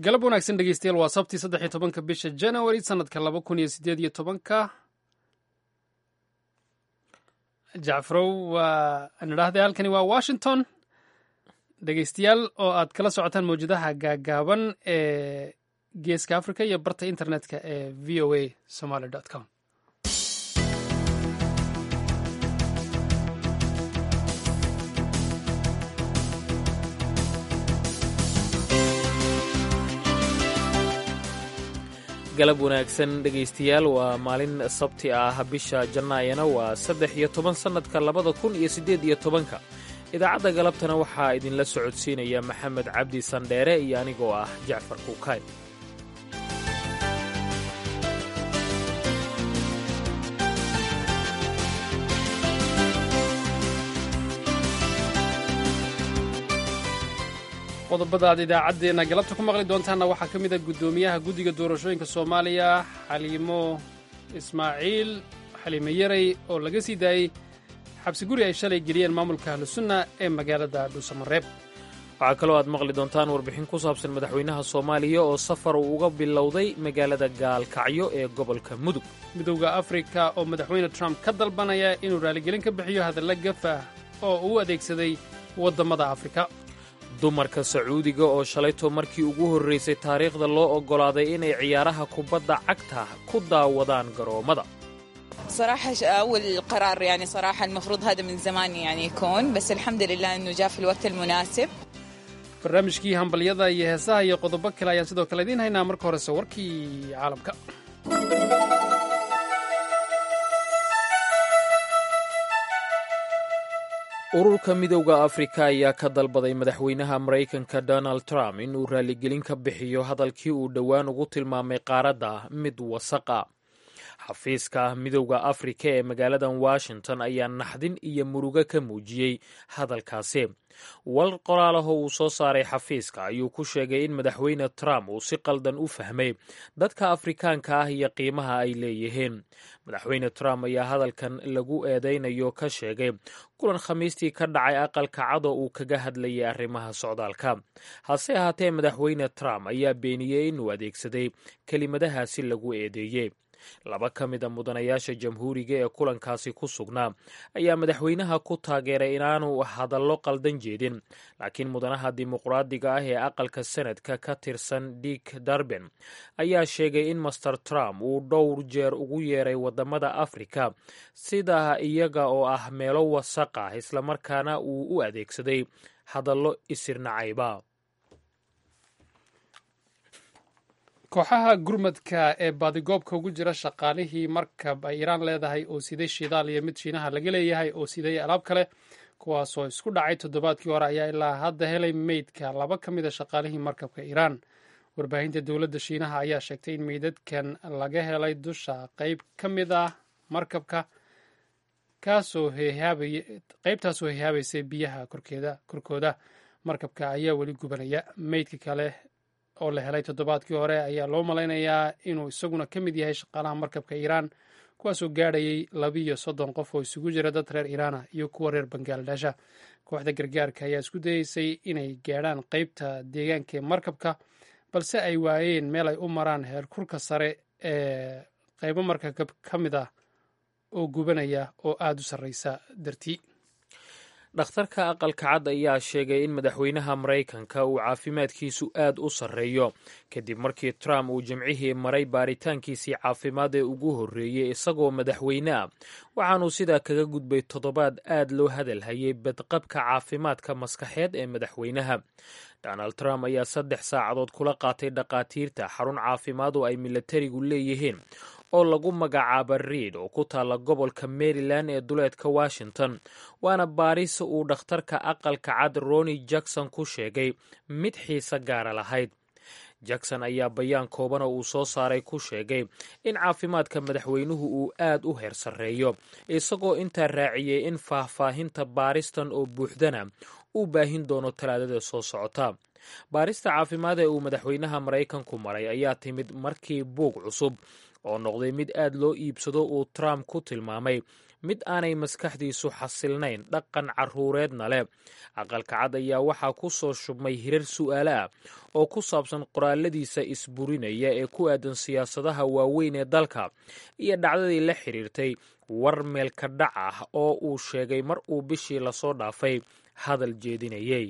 galab wanaagsan dhegeystayaal waa sabtii saddex iyo tobanka bisha january sanadka laba kun iyo sideed iyo tobanka jacfarow waa aan idhaahday halkani waa washington dhegeystayaal oo aad kala socotaan mawjadaha gaagaaban ee geeska africa iyo barta internetka ee v o a somaly com galab wanaagsan dhegaystayaal waa maalin sabti ah bisha jannaayana waa saddex iyo toban sannadka labada kun iyo siddeed iyo tobanka idaacadda galabtana waxaa idinla socodsiinaya maxamed cabdi sandheere iyo anigoo ah jacfar kuukay qodobada aad idaacaddeenna galabta ku maqli doontaanna waxaa ka mid a guddoomiyaha guddiga doorashooyinka soomaaliya xaliimo ismaaciil xaliimo yarey oo laga sii daayey xabsi guri ay shalay geliyeen maamulka ahlusunna ee magaalada dhuusamareeb waxaa kaloo aad maqli doontaan warbixin ku saabsan madaxweynaha soomaaliya oo safar uu uga bilowday magaalada gaalkacyo ee gobolka mudug midowda afrika oo madaxweyne trump ka dalbanaya inuu raaligelin ka bixiyo hadalla gaf ah oo uu adeegsaday waddamada afrika dumarka sacuudiga oo shalayto markii ugu horraysay taariikhda loo oggolaaday inay ciyaaraha kubadda cagta ku daawadaan garoommada صراحة أول قرار يعني صراحة المفروض هذا من زمان يعني يكون بس الحمد لله إنه جاء في الوقت المناسب barnaamijkii hambalyada iyo heesaha iyo qodobo kale ayaan sidoo kale idiin haynaa marka horese warkii caalamka ururka midowda afrika ayaa ka dalbaday madaxweynaha maraykanka donald trump inuu raaligelin ka bixiyo hadalkii uu dhowaan ugu tilmaamay qaaradda mid wasaqa xafiiska midowda afrika ee magaaladan washington ayaa naxdin iyo murugo ka muujiyey hadalkaasi war qoraalaho uu soo saaray xafiiska ayuu ku sheegay in madaxweyne trump uu si qaldan u fahmay dadka afrikaanka ah iyo qiimaha ay leeyihiin madaxweyne trump ayaa hadalkan lagu eedeynayo ka sheegay kulan khamiistii ka dhacay aqalka cado uu kaga hadlayay arrimaha socdaalka hase ahaatee madaxweyne trump ayaa beeniyey inuu adeegsaday kelimadahaasi lagu eedeeyey laba ka mid a mudanayaasha jamhuuriga ee kulankaasi ku sugnaa ayaa madaxweynaha ku taageeray inaanu hadallo qaldan jeedin laakiin mudanaha dimuqraadiga ah ee aqalka sanadka ka tirsan dick darben ayaa sheegay in master trump uu dhowr jeer ugu yeeray wadamada afrika sida iyaga oo ah meelo wasaq ah islamarkaana uu u adeegsaday hadallo isirnacayba kooxaha gurmadka ee baadigoobka ugu jira shaqaalihii markab ay iiraan leedahay oo siday shidaal iyo mid shiinaha laga leeyahay oo siday alaab kale kuwaasoo isku dhacay toddobaadkii hore ayaa ilaa hadda helay meydka laba ka mid a shaqaalihii markabka iiraan warbaahinta dowladda shiinaha ayaa sheegtay in meydadkan laga helay dusha qeyb ka mid ah markabka kaasoo qeybtaasoo hehaabaysay biyaha korkooda markabka ayaa weli gubanaya meydka kale oo la helay toddobaadkii hore ayaa loo malaynayaa inuu isaguna ka mid yahay shaqaalaha markabka iiraan kuwaasoo gaadhayay labiiyo soddon qof oo isugu jira dad reer iiraana iyo kuwa reer bangaaladesha kooxda gargaarka ayaa isku dayeysay inay gaadhaan qeybta deegaanka ee markabka balse ay waayeen meel ay u maraan heerkurka sare ee qeybo markab ka mid ah oo gubanaya oo aada u sarreysa dartii dhakhtarka aqalka cad ayaa sheegay in madaxweynaha maraykanka uu caafimaadkiisu aad u sarreeyo kadib markii trump uu jimcihii maray baaritaankiisii caafimaad ee ugu horreeyey isagoo madaxweyne ah waxaanuu sidaa kaga gudbay toddobaad aad loo hadalhayay badqabka caafimaadka maskaxeed ee madaxweynaha donald trump ayaa saddex saacadood kula qaatay dhakhaatiirta xarun caafimaad oo ay milatarigu leeyihiin oo lagu magacaaba riid oo ku taalla gobolka maryland ee duleedka washington waana baaris uu dhakhtarka aqalka cad roni jackson ku sheegay mid xiise gaara lahayd jackson ayaa bayaan kooban oo uu soo saaray ku sheegay in caafimaadka madaxweynuhu uu aad u heer sarreeyo isagoo intaa raaciyey in faahfaahinta baaristan oo buuxdana uu baahin doono talaadada soo socota baarista caafimaad ee uu madaxweynaha maraykanku maray ayaa timid markii buug cusub oo noqday mid aad loo iibsado uu trump ku tilmaamay mid aanay maskaxdiisu xasilnayn dhaqan carruureedna leh aqalka cad ayaa waxaa ku soo shubmay hirar su'aale ah oo ku saabsan qoraaladiisa isburinaya ee ku aadan siyaasadaha waaweyn ee dalka iyo dhacdadii la xidhiirtay war meelka dhac ah oo uu sheegay mar uu bishii lasoo dhaafay hadal jeedinayey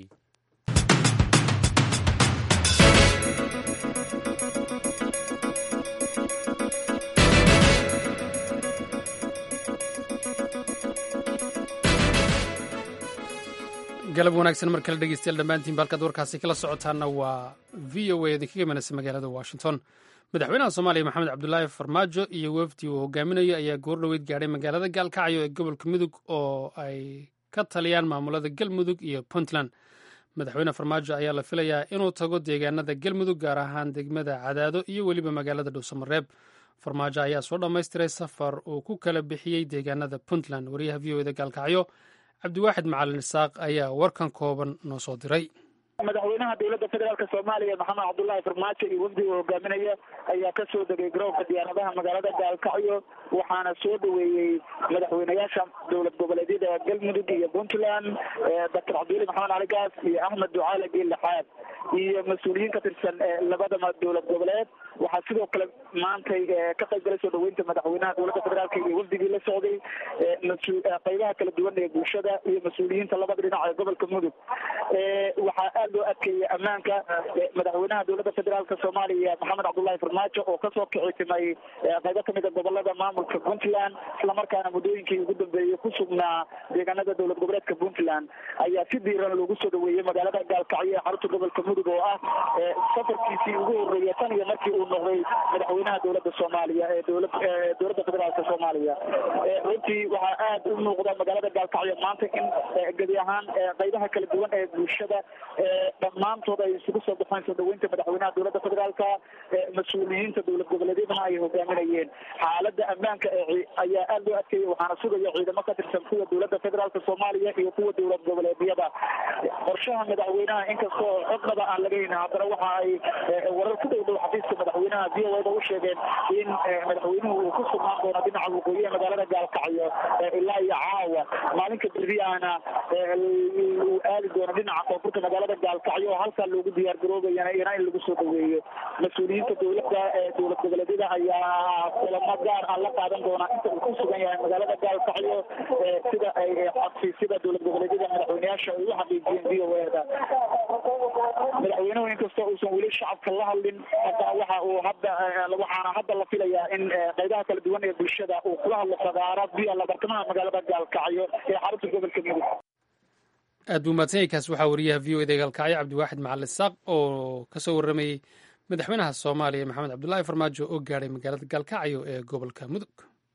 galab wanaagsan mar kale dhegeystayaal dhammaantiin halkaad warkaasi kala socotaana waa v o a idinkaga imanaysa magaalada washington madaxweynaha soomaaliya maxamed cabdulaahi farmaajo iyo wefdi uu hogaaminayo ayaa goor dhoweyd gaadhay magaalada gaalkacyo ee gobolka mudug oo ay ka taliyaan maamulada galmudug iyo puntland madaxweyne farmaajo ayaa la filayaa inuu tago deegaanada galmudug gaar ahaan degmada cadaado iyo weliba magaalada dhuusamareeb farmaajo ayaa soo dhammaystiray safar uu ku kala bixiyey deegaanada puntland wariyaha v o eda gaalkacyo cabdiwaaxid macalin isaaq ayaa warkan kooban noo soo diray madaxweynaha dowladda federaalk soomaaliya maxamed cabdullaahi farmaajo iyo wafdiga hogaaminaya ayaa ka soo degay garoonka diyaaradaha magaalada gaalkacyo waxaana soo dhaweeyey madaxweynayaasha dowlad goboleedyada galmudug iyo puntland doctor cabdiweli maxamed cali gaas iyo axmed ducaale geellixaad iyo mas-uuliyiin ka tirsan labada dowlad goboleed waxaa sidoo kale maantay ka qayb galay soo dhaweynta madaxweynaha dowladda federaalk iyo wafdigii la socday qeybaha kala duwan ee bulshada iyo mas-uuliyiinta labada dhinac ee gobolka mudug waxaa aad loo adkeeyey ammaanka madaxweynaha dowladda federaalk soomaaliya maxamed cabdullaahi farmaajo oo kasoo kicitimay qaybo kamida gobolada maamulka puntland islamarkaana muddooyinkii ugu dambeeyey ku sugnaa deegaanada dowlad goboleedka puntland ayaa si diiran loogu soo dhaweeyey magaalada gaalkacyo ee xarunta gobolka mudug oo ah safarkiisii ugu horeeya tan iyo markii uu noqday madaxweynaha dowladda soomaaliya ee dowla dowladda federaalk soomaaliya runtii waxaa aad u muuqda magaalada gaalkacyo maanta in gebi ahaan qaybaha kala duwan ee bulshada dhammaantood ay isugu soo baxeen soo dhaweynta madaxweynaha dowladda federaalka mas-uuliyiinta dowlad goboleedyadana ay hogaaminayeen xaalada ammaanka ayaa aad loo adkeeyey waxaana sugaya ciidamo ka tirsan kuwa dowladda federaalk soomaaliya iyo kuwa dowlad goboleedyada qorshaha madaxweynaha inkastoo xodnaba aan laga helin haddana waxa ay warar ku dhow dhow xafiiska madaxweynaha v o da u sheegeen in madaxweynuhu uu ku sugnaan doono dhinaca waqooyiha magaalada gaalkacyo ilaa iyo caawa maalinka berriyaana uu aadi doono dhinaca koonfurta magaalada gaalkacyo oo halkaa loogu diyaar garoobayana iyana in lagu soo dhaweeyo mas-uuliyiinta dowladda dowlad goboleedyada ayaa kulamo gaar ah la qaadan doonaa inta uu ku sugan yahay magaalada gaalkacyo sida ay xafiisyada dowlad goboleedyada madaxweyneyaasha ay u xaqiijiyeen v o eda madaxweynuhu inkastoo uusan weli shacabka la hadlin haddana waxa uu hadda waxaana hadda la filayaa in qaybaha kala duwan ee bulshada uu kula hadlo fagaara via labartamaha magaalada gaalkacyo ee xarunta gobolka mudug aad buu mahadsan yahay kaas waxaa wariyaha v o eda gaalkacyo cabdiwaaxid macalin saaq oo ka soo warramayey madaxweynaha soomaaliya maxamed cabdullaahi farmaajo oo gaadhay magaalada gaalkacyo ee gobolka mudug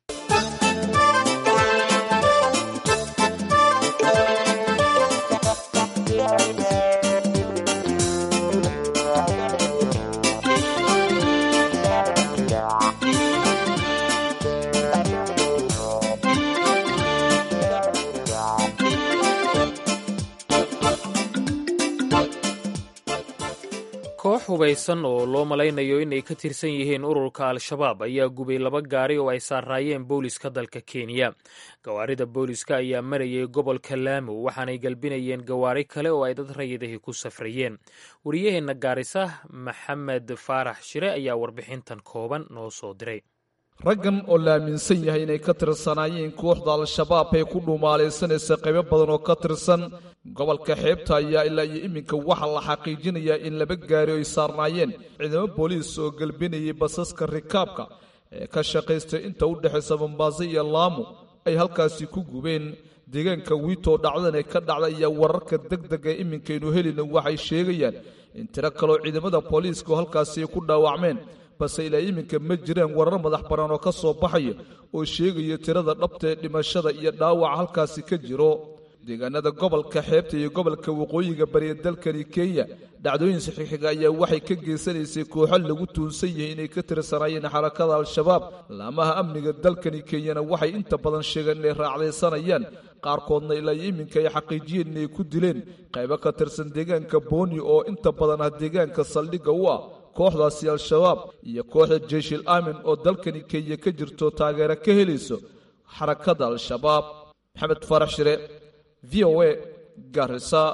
koox hubaysan oo loo malaynayo inay ka tirsan yihiin ururka al-shabaab ayaa gubay laba gaari oo ay saaraayeen booliska dalka kenya gawaarida booliska ayaa marayay gobolka laamo waxaanay galbinayeen gawaari kale oo ay dad rayidahii ku safrayeen wariyaheenna gaarisa maxamed faarax shire ayaa warbixintan kooban noo soo diray raggan oo la aaminsan yahay inay ka tirsanaayeen kooxda al-shabaab ee ku dhumaalaysanaysa qaybo badan oo ka tirsan gobolka xeebta ayaa ilaa iyo iminka waxaa la xaqiijinayaa in laba gaari ay saarnaayeen ciidamo booliis oo gelbinayay basaska rikaabka ee ka shaqaystay inta u dhexaysa mombaaso iyo laamo ay halkaasi ku gubeen deegaanka wiitoo dhacdan ee ka dhacda ayaa wararka deg deg ee iminkaynu helina waxay sheegayaan in tiro kaloo ciidamada booliiska oo halkaasi ku dhaawacmeen balse ilaa iminka ma jiraan warar madax bannaan oo ka soo baxaya oo sheegaya tirada dhabta ee dhimashada iyo dhaawaca halkaasi ka jiro deegaanada gobolka xeebta iyo gobolka waqooyiga bariya dalkani kenya dhacdooyin saxiixiga ayaa waxay ka geysanaysay kooxo lagu tuunsan yahay inay ka tirsanaayeen xarakada al-shabaab laamaha amniga dalkani kenyana waxay inta badan sheegeen inay raacdaysanayaan qaarkoodna ilaa iyo iminka ay xaqiijiyeen inay ku dileen qaybo ka tirsan deegaanka booni oo inta badan ah deegaanka saldhigga u ah kooxdaasi al-shabaab iyo kooxda jeyshil aamin oo dalkani kenya ka jirto taageero ka helayso xarakada al-shabaab maxamed farax shire v o a garisa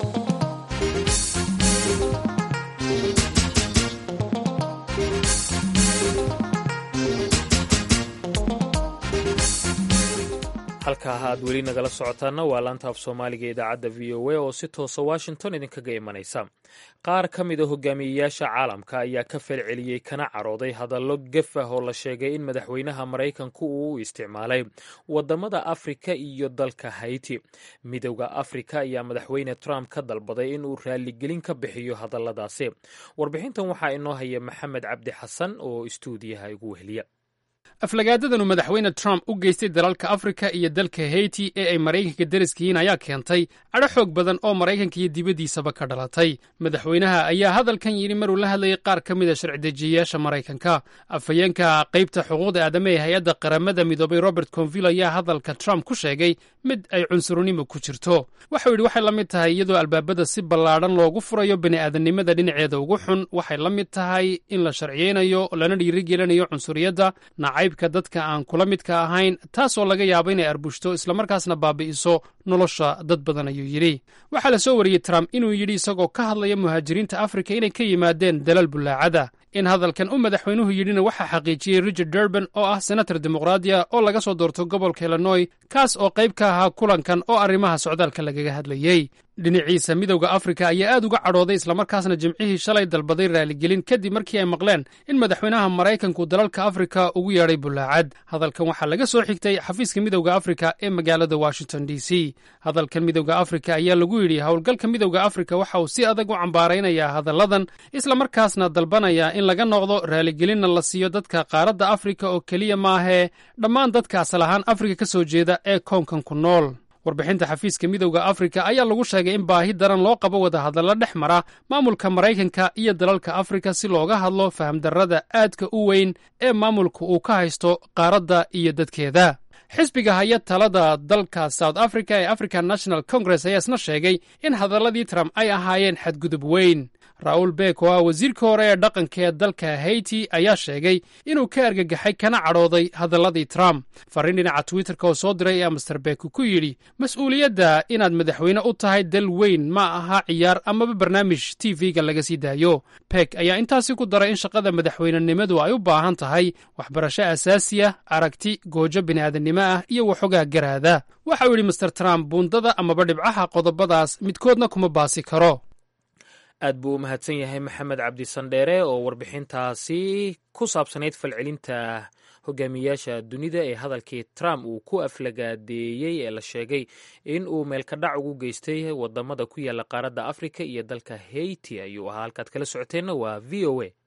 halkaa aad weli nagala socotaana waa laanta af soomaaliga idaacadda v o a oo si toosa washington idinkaga imanaysa qaar ka mid a hogaamiyeyaasha caalamka ayaa ka falceliyey kana carooday hadallo gef ah oo la sheegay in madaxweynaha maraykanku uu u isticmaalay wadamada afrika iyo dalka hayti midowda afrika ayaa madaxweyne trump ka dalbaday in uu raaligelin ka bixiyo hadalladaasi warbixintan waxaa inoo haya maxamed cabdi xasan oo istuudiyaha igu weheliya aflagaadadan uu madaxweyne trump u geystay dalalka afrika iyo dalka heyti ee ay maraykanka deriska yihiin ayaa keentay cadho xoog badan oo maraykanka iyo dibaddiisaba ka dhalatay madaxweynaha ayaa hadalkan yidhi maruu la hadlayay qaar ka mid a sharci-dejiyayaasha maraykanka afhayeenka qaybta xuquuqda aadama ee hay-adda qaramada midoobay robert convil ayaa hadalka trump ku sheegay mid ay cunsurnimo ku jirto waxau yidhi waxay la mid tahay iyadoo albaabada si ballaadhan loogu furayo bini'aadamnimada dhinaceeda ugu xun waxay la mid tahay in la sharciyeynayo lana dhiirigelinayo cunsuriyadda nacaybka dadka aan kula midka ahayn taasoo laga yaabo inay arbushto islamarkaasna baabi'iso nolosha dad badan ayuu yidhi waxaa la soo wariyey trump inuu yidhi isagoo ka hadlaya muhaajiriinta afrika inay ka yimaadeen dalal bullaacada in hadalkan u madaxweynuhu yidhina waxaa xaqiijiyey richard durban oo ah senator dimuqraadiya oo laga soo doorto gobolka illinoy kaas oo qayb ka ahaa kulankan oo arrimaha socdaalka lagaga hadlayey dhinaciisa midowda afrika ayaa aad uga cadhooday islamarkaasna jimcihii shalay dalbaday raaligelin kadib markii ay maqleen in madaxweynaha maraykanku dalalka afrika ugu yeedhay bullaacad hadalkan waxaa laga soo xigtay xafiiska midowda afrika ee magaalada washington d c hadalkan midowda afrika ayaa lagu yidhi howlgalka midowda afrika waxa uu si adag u cambaaraynayaa hadalladan islamarkaasna dalbanaya in laga noqdo raaligelinna la siiyo dadka qaaradda afrika oo keliya maahee dhammaan dadka asal ahaan afrika ka soo jeeda ee koonkan ku nool warbixinta xafiiska midowda afrika ayaa lagu sheegay in baahi daran loo qabo wadahadallo dhex mara maamulka maraykanka iyo dalalka afrika si looga hadlo fahamdarrada aadka u weyn ee maamulka uu ka haysto qaaradda iyo dadkeeda xisbiga haya talada dalka south africa ee african national congress ayaa isna sheegay in hadalladii trump ay ahaayeen xadgudub weyn raul beek oo ah wasiirka hore ee dhaqanka ee dalka hayti ayaa sheegay inuu ka argagaxay kana cadhooday hadalladii trump farriin dhinaca twitterka oo soo diray ee master beek ku yidhi mas-uuliyadda inaad madaxweyne u tahay dal weyn ma aha ciyaar amaba barnaamij t v-ga laga sii daayo beek ayaa intaasi ku daray in shaqada madaxweynenimadu ay u baahan tahay waxbarasho asaasiya aragti goojo bini'aadannimo ah iyo waxoogaa garaada waxauu yidhi master trump buundada amaba dhibcaha qodobadaas midkoodna kuma baasi karo aad buu u mahadsan yahay maxamed cabdi sandheere oo warbixintaasi ku saabsanayd falcelinta hogaamiyayaasha dunida ee hadalkii trump uu ku aflagaadeeyey ee la sheegay in uu meelkadhac ugu geystay wadamada ku yaala qaaradda afrika iyo dalka hayti ayuu ahaa halkaad kala socoteenna waa v o a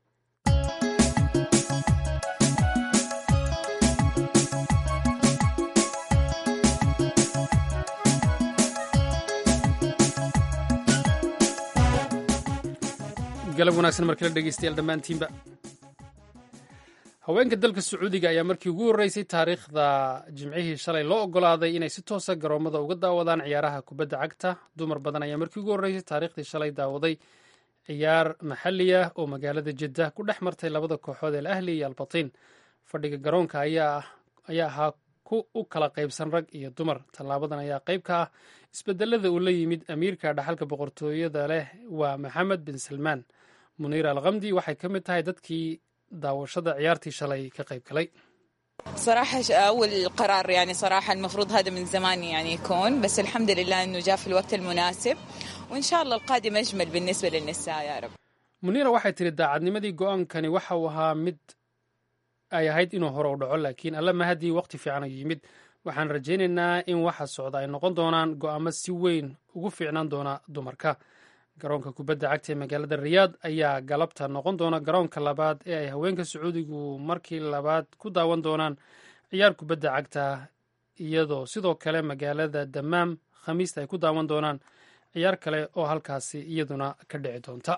galab wanaagsan markala dhegeystayaal dhammaantiinba haweenka dalka sacuudiga ayaa markii ugu horreysay taariikhda jimcihii shalay loo ogolaaday inay si toosa garoommada uga daawadaan ciyaaraha kubadda cagta dumar badan ayaa markii ugu horreysay taariikhdii shalay daawaday ciyaar maxalli ah oo magaalada jidda ku dhex martay labada kooxood ee ahli iyo albatiin fadhiga garoonka ayaa ahaa ku u kala qaybsan rag iyo dumar tallaabadan ayaa qayb ka ah isbedelada uu la yimid amiirka dhaxalka boqortooyada leh waa maxamed bin salmaan muniir alkamdi waxay ka mid tahay dadkii daawashada ciyaartii shalay ka qayb galay صراحة أول قرار يعني صراحة المفروض هذا من زمان يعني يكون بس الحمد لله إنه جاء في الوقت المناسب وإن شاء الله القادم أجمل بالنسبة للنساء يا رب muniira waxay tiri daacadnimadii go-aankani waxa uu ahaa mid ay ahayd inuu hore u dhaco laakiin alla mahadii waqti fiican ayuu yimid waxaan rajaynaynaa in waxa socda ay noqon doonaan go'aamo si weyn ugu fiicnaan doona dumarka garoonka kubadda cagta ee magaalada riyaad ayaa galabta noqon doona garoonka labaad ee ay haweenka sacuudigu markii labaad ku daawan doonaan ciyaar kubadda cagta iyadoo sidoo kale magaalada damaam khamiista ay ku daawan doonaan ciyaar kale oo halkaasi iyaduna ka dhici doonta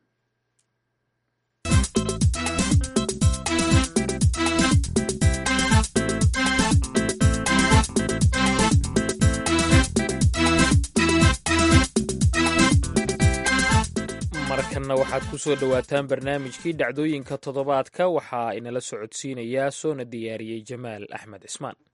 markanna waxaad ku soo dhowaataan barnaamijkii dhacdooyinka toddobaadka waxaa inala socodsiinayaa soona diyaariyey jamaal axmed cismaan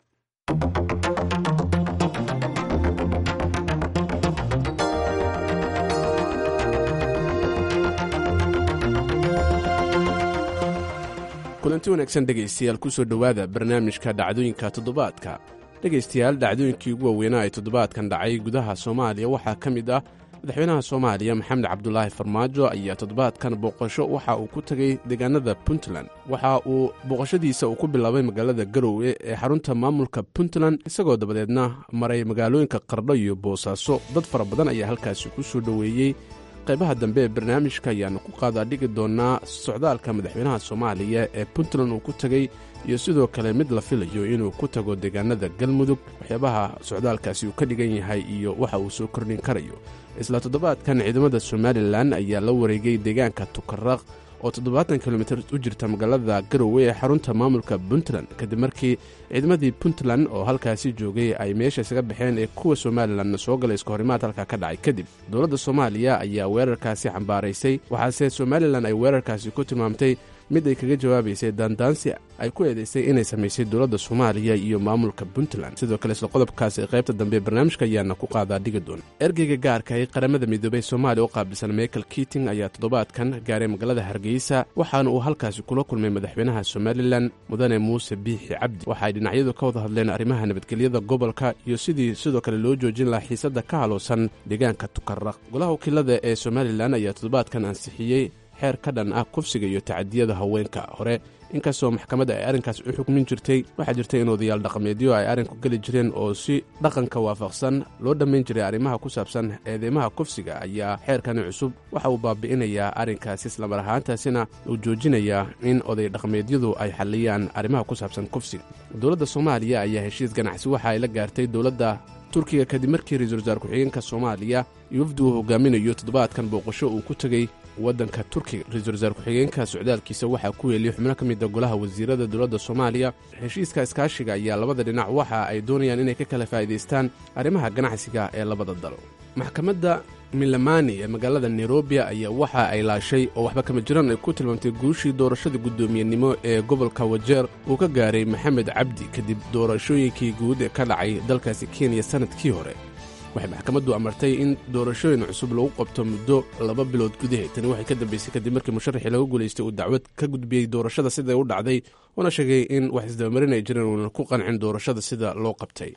kulanti wanaagsan dhegaystayaal kusoo dhowaada barnaamijka dhacdooyinka toddobaadka dhegaystayaal dhacdooyinkii ugu waaweynaa ee toddobaadkan dhacay gudaha soomaaliya waxaa ka mid ah madaxweynaha soomaaliya maxamed cabdulaahi farmaajo ayaa toddobaadkan booqasho waxa uu ku tegey deegaanada puntland waxa uu booqashadiisa uu ku bilaabay magaalada garowe ee xarunta maamulka puntland isagoo dabadeedna maray magaalooyinka qardho iyo boosaaso dad fara badan ayaa halkaasi ku soo dhoweeyey qaybaha dambe ee barnaamijka ayaanu ku qaadaa dhigi doonnaa socdaalka madaxweynaha soomaaliya ee puntland uu ku tegey iyo sidoo kale mid la filayo inuu ku tago deegaanada galmudug waxyaabaha socdaalkaasi uu ka dhigan yahay iyo waxa uu soo kordhin karayo isla toddobaadkan ciidamada somalilan ayaa la wareegay deegaanka tukaraq oo toddobaatan kilomitir u jirta magaalada garowe ee xarunta maamulka puntland kadib markii ciidamadii puntland oo halkaasi joogay ay meesha isaga baxeen ee kuwa somalilanna soo galay iska horimaad halkaa ka dhacay kadib dowladda soomaaliya ayaa weerarkaasi xambaaraysay waxaase somalilan ay weerarkaasi ku tilmaamtay mid ay kaga jawaabaysay daandaansi ay ku eedaysay inay samaysay dowladda soomaaliya iyo maamulka puntland sidoo kale isla qodobkaasi qaybta dambe barnaamijka ayaana ku qaadaa dhigi doona ergeyga gaarka ee qaramada midoobey soomaaliya u qaabilsan michael kiting ayaa toddobaadkan gaaray magaalada hargeysa waxaana uu halkaasi kula kulmay madaxweynaha somalilan mudane muuse biixi cabdi waxaay dhinacyadu ka wada hadleen arrimaha nabadgelyada gobolka iyo sidii sidoo kale loo joojin lahaa xiisadda ka halowsan deegaanka tukaraq golaha wakiilada ee somalilan ayaa toddobaadkan ansixiyey xeer ka dhan ah kufsiga iyo tacadiyada haweenka hore inkastoo maxkamadda ay arrinkaas u xukmin jirtay waxaa jirta in odayaal dhaqameedyo ay arrinku geli jireen oo si dhaqanka waafaqsan loo dhammayn jiray arrimaha ku saabsan eedeymaha kufsiga ayaa xeerkani cusub waxa uu baabi'inayaa arrinkaasi islamar ahaantaasina uu joojinayaa in oday dhaqameedyadu ay xalliyaan arrimaha ku saabsan kufsiga dowladda soomaaliya ayaa heshiis ganacsi waxa ay la gaartay dowladda turkiga kadib markii ra-iisul wasaar ku-xigeenka soomaaliya iyo wafdi uu hogaaminayo toddobaadkan booqasho uu ku tegey waddanka turkiga ra-iisul wasaar ku-xigeenka socdaalkiisa waxaa ku weeliyey xubno ka mida golaha wasiirada dowladda soomaaliya heshiiska iskaashiga ayaa labada dhinac waxa ay doonayaan inay ka kala faa'iidaystaan arrimaha ganacsiga ee labada dal maxkamadda milamani ee magaalada nairobi ayaa waxa ay laashay oo waxba kama jiraan ay ku tilmaamtay guushii doorashada guddoomiyenimo ee gobolka wajeer uu ka gaaray maxamed cabdi kadib doorashooyinkii guud ee ka dhacay dalkaasi kenya sannadkii hore waxay maxkamaddu amartay in doorashooyin cusub lagu qabto muddo laba bilood gudaheed tani waxay ka dambaysay kadib markii musharaxii laga guulaystay uu dacwad ka gudbiyey doorashada siday u dhacday uuna sheegay in wax isdabamarin ay jireen uuna ku qancin doorashada sida loo qabtay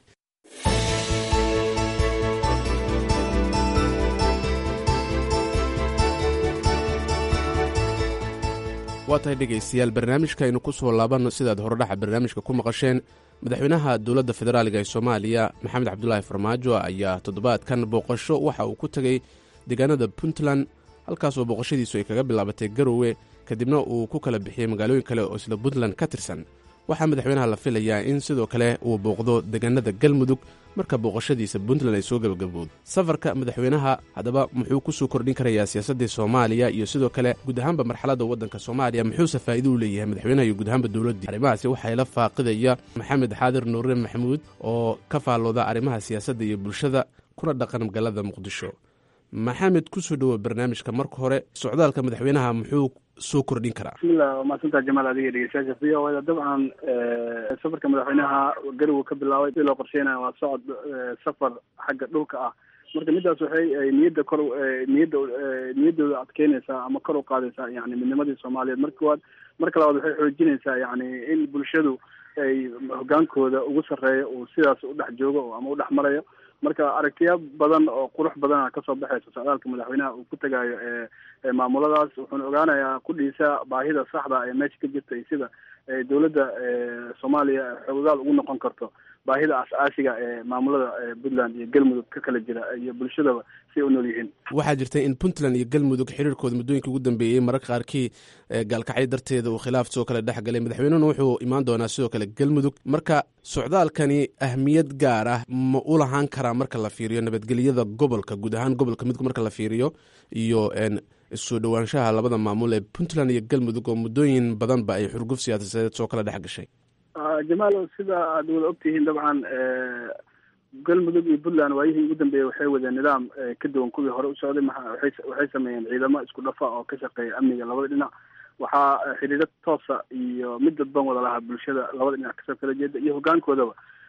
waa tahay dhegaystayaal barnaamijka aynu ku soo laabanno sidaad horodhaxa barnaamijka ku maqasheen madaxweynaha dowladda federaaliga ee soomaaliya maxamed cabdulaahi farmaajo ayaa toddobaadkan booqasho waxa uu ku tegey deegaanada puntland halkaasoo booqashadiisu ay kaga bilaabatay garowe kadibna uu ku kala bixiyey magaalooyin kale oo isla puntland ka tirsan waxaa madaxweynaha la filayaa in sidoo kale uu booqdo deegaanada galmudug marka booqashadiisa puntland ay soo gabagabowdo safarka madaxweynaha haddaba muxuu ku soo kordhin karayaa siyaasaddii soomaaliya iyo sidoo kale guud ahaanba marxaladda waddanka soomaaliya muxuuse faa'iido u leeyahay madaxweynaha iyo guud ahaanba dowladdii arrimahaasi waxaa la faaqidaya maxamed xaadir nuure maxamuud oo ka faallooda arrimaha siyaasadda iyo bulshada kuna dhaqan magaalada muqdisho maxamed kusoo dhowo barnaamijka marka hore socdaalka madaxweynaha muxuu soo kordhin karaa bismillah waa mahadsantaa jamaal adiga dhegeystayaasha v o da dabcan safarka madaxweynaha garowe ka bilaabay si loo qorsheynaya waa socod safar xagga dhulka ah marka midaas waxay niyadda kor niyadda niyaddooda adkeynaysaa ama kor u qaadaysaa yani midnimadii soomaaliyeed marka koowaad marka labaad waxay xoojinaysaa yani in bulshadu ay hogaankooda ugu sarreeyo uu sidaas udhex joogo ama udhex marayo marka aragtiya badan oo qurux badana kasoo baxaysa socdaalka madaxweynaha uu ku tagayo ee maamuladaas wuxuuna ogaanayaa kudhiisa baahida saxda ee meesha ka jirta iyo sida dowladda soomaaliya xoogaal ugu noqon karto baahida as-aasiga ee maamulada puntland iyo galmudug ka kala jira iyo bulshadaba si ay u nool yihiin waxaa jirta in puntland iyo galmudug xiriirkooda muddooyinkii ugu dambeeyey mararka qaarkii gaalkacyo darteeda uu khilaaf soo kale dhex galay madaxweynuhuna wuxuu imaan doonaa sidoo kale galmudug marka socdaalkani ahmiyad gaar ah ma u lahaan karaa marka la fiiriyo nabadgelyada gobolka guud ahaan gobolka midku marka la fiiriyo iyo soo dhowaanshaha labada maamul ee puntland iyo galmudug oo muddooyin badanba ay xurguf siyaasadeed soo kala dhex gashay jamaal sida aad wada ogtihiin dabcan galmudug iyo puntland waayihii ugu dambeeyey waxay wadeen nidaam ka duwan kuwii hore u socday waxay sameeyeen ciidamo isku dhafa oo ka shaqeeya amniga labada dhinac waxaa xiriiro toosa iyo mid dadban wada lahaa bulshada labada dhinac kasoo kala jeeda iyo hogaankoodaba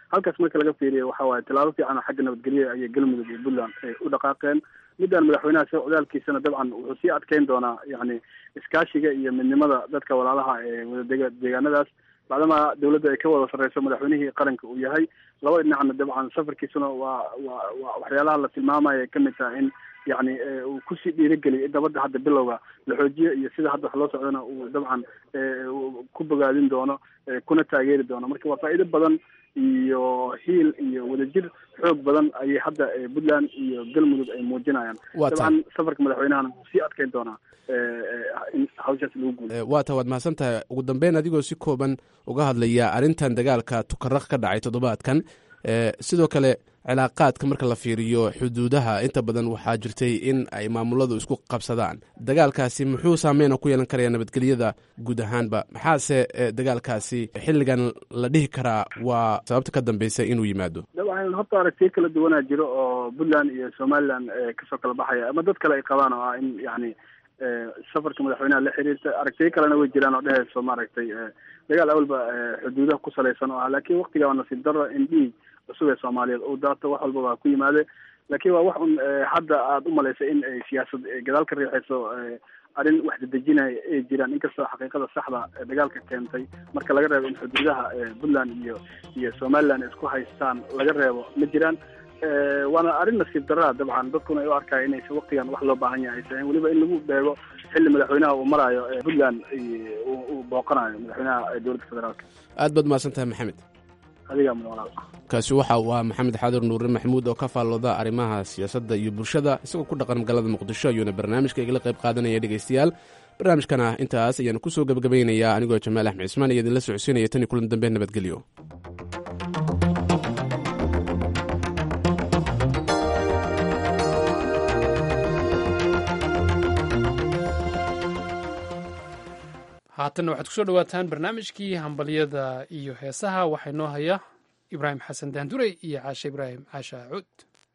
halkaas marka laga fiiriyo waxa waaye tilaabo fiican oo xagga nabadgelya ayay galmudug iyo puntland ay u dhaqaaqeen midaan madaxweynaha socdaalkiisana dabcan wuxuu sii adkeyn doonaa yani iskaashiga iyo midnimada dadka walaalaha ee wadadega deegaanadaas bacdama dawladda ay ka wada sarreyso madaxweynihii qaranka uu yahay laba dhinacna dabcan safarkiisuna waa waa waa waxyaalaha la tilmaamaya ay kamid tahay in yani uu kusii dhiirigeliyo in nabadda hadda bilowga la xoojiyo iyo sida hadda wax loo socdana uu dabcan ku bogaadin doono kuna taageeri doono marka waa faa'iido badan iyo hiil iyo wadajir xoog badan ayay hadda puntland iyo galmudug ay muujinayaan dabcan safarka madaxweynahana wuu sii adkeyn doonaa in hawshaas lagu guulo waa ta waad mahadsan tahay ugu dambeyn adigoo si kooban uga hadlaya arrintan dagaalka tukaraq ka dhacay toddobaadkan sidoo kale cilaaqaadka marka la fiiriyo xuduudaha inta badan waxaa jirtay in ay maamuladu isku qabsadaan dagaalkaasi muxuu saameyna ku yeelan karaya nabadgelyada guud ahaanba maxaase dagaalkaasi xilligan la dhihi karaa waa sababta ka dambeysa inuu yimaado dabcan horta aragtiyo kala duwanaa jiro oo puntland iyo somaliland kasoo kala baxaya ama dad kale ay qabaan oo ah in yani safarka madaxweynaha la xiriirta aragtiyo kalena way jiraan oo dheheyso maaragtay dagaal awalba xuduudaha ku salaysan oo ah laakiin waktiga waa nasiib darro in dhiig cusub ee soomaaliyeed uu daato wax walba waa ku yimaade laakiin waa wax un hadda aada u malaysa in ay siyaasad gadaal ka riixayso arrin wax dedejinaya ay jiraan inkastoo xaqiiqada saxda dagaalka keentay marka laga reebo in xuduudaha puntland iyo iyo somaliland ay isku haystaan laga reebo ma jiraan waana arrin nasiib daraa dabcan dadkuna ay u arkaya inaysa waktigan wax loo baahan yahay aysan weliba in lagu beego xilli madaxweynaha uu maraayo puntland uu booqanayo madaxweynaha dowladda federaalka aad baad mahadsan tahay maxamed adigaa mudan walaal kaasi waxa uu ahaa maxamed xaadir nuure maxamuud oo ka faallooda arrimaha siyaasadda iyo bulshada isagoo ku dhaqan magaalada muqdisho ayuuna barnaamijka igala qayb qaadanaya dhegaystayaal barnaamijkana intaas ayaanu ku soo gebagabaynayaa anigoo jamaal axmed cismaan iyo idinla socodsiinaya tan iyo kulan dambe nabadgelyo haatanna waxaad kusoo dhawaataan barnaamijkii hambalyada iyo heesaha waxaa inoo haya ibraahim xasan daandurey iyo caashe ibraahim caasha cuud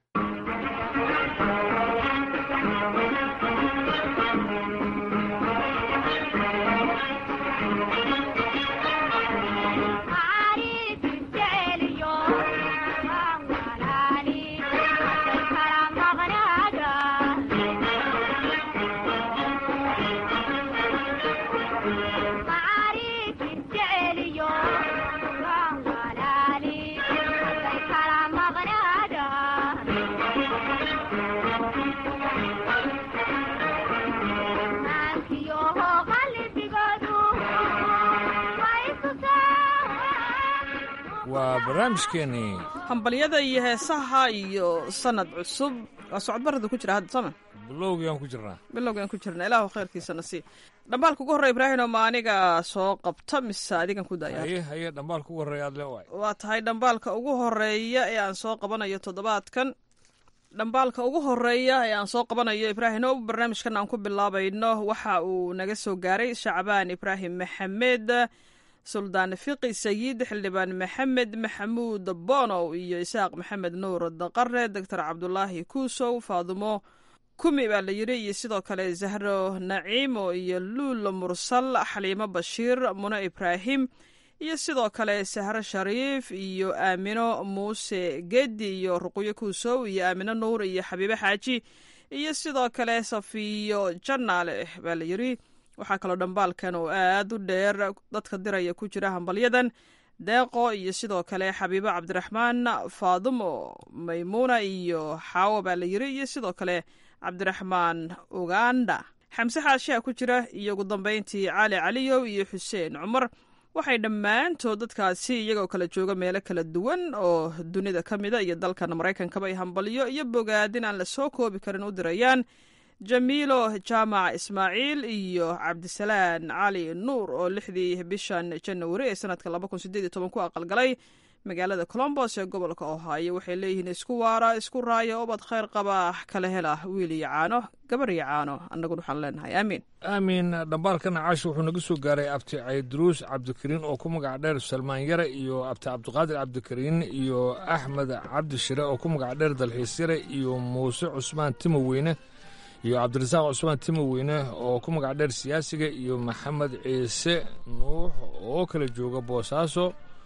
waa barnaamijkeenii hambalyada iyo heesaha iyo sanad cusub waa socodbarada ku jira hadda sama bilowgiaan ku jirnaa bilowgaan ku jirna ilaahu khayrkiisana sii dhambaalka ugu horreya ibraahim ma aniga soo qabta mise adigan ku daya haye haye dhambaalka ugu horreeya aad le waay waa tahay dhambaalka ugu horeeya ee aan soo qabanayo toddobaadkan dhambaalka ugu horeeya ee aan soo qabanayo ibraahim o barnaamijkan aan ku bilaabayno waxa uu naga soo gaaray shacbaan ibraahim maxamed suldaan fiqi sayid xildhibaan maxamed maxamuud bonow iyo isaaq maxamed nuur daqare doctor cabdulaahi kuusow faadumo kumi baa la yidhi iyo sidoo kale zahro naciimo iyo luul mursal xaliimo bashiir muno ibraahim iyo sidoo kale sahro shariif iyo aamino muuse gedi iyo ruqyo kuusow iyo aamino nuur iyo xabiibe xaaji iyo sidoo kale safiyo janaale baa la yidhi waxaa kaloo dhambaalkan oo aad u dheer dadka diraya ku jira hambalyadan deeqo iyo sidoo kale xabiibo cabdiraxmaan faadumo maymuuna iyo xaawo baa la yiri iyo sidoo kale cabdiraxmaan uganda xamse xaashiha ku jira iyo ugu dambeyntii cali caliyow iyo xuseen cumar waxay dhammaantood dadkaasi iyagoo kala jooga meelo kala duwan oo dunida ka mida iyo dalkan maraykankaba ay hambalyo iyo bogaadin aan la soo koobi karin u dirayaan jamiilo jaamac ismaaciil iyo cabdisalaan cali nuur oo lixdii bishan janawari ee sanadka laba kun sideed iyo toban ku aqalgalay magaalada colombos ee gobolka ohaayo waxay leeyihiin isku waara isku raaya obad khayr qaba kala hela wiil iyo caano gabar iyo caano annaguna waxaan leenahay aamiin aamiin dhambaalkan caashi wuxuu naga soo gaaray abti cayduruus cabdikariin oo ku magac dheer salmaan yare iyo abti cabdiqaadir cabdikariin iyo axmed cabdi shire oo ku magac dheer dalxiis yare iyo muuse cusmaan timo weyne iyo cabdirasaaq cusmaan timo weyne oo ku magac dheer siyaasiga iyo maxamed ciise nuux oo kala jooga boosaaso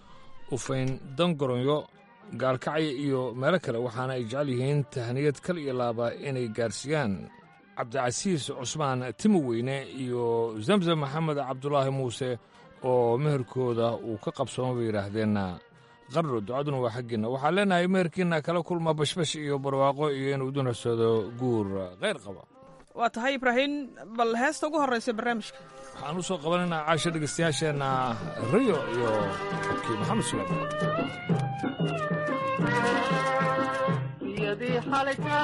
ufayn dangoronyo gaalkacyo iyo meelo kale waxaana ay jecel yihiin tahaniyad kal iyo laaba inay gaarsiiyaan cabdicasiis cusmaan timo weyne iyo zamzam maxamed cabdulaahi muuse oo meherkooda uu ka qabsooma bay yidhaahdeen qarro ducaduna waa xaggiinna waxaan leenahay meherkiinna kala kulma bashbash iyo barwaaqo iyo inuu dunarsado guur kheyr qaba waa tahay ibraahim bal heesta ugu horraysa barnaamijka waxaan u soo qabanaynaa caasho dhegaystayaasheenna riyo iyo xabkii maxamed suleyman yadii xalka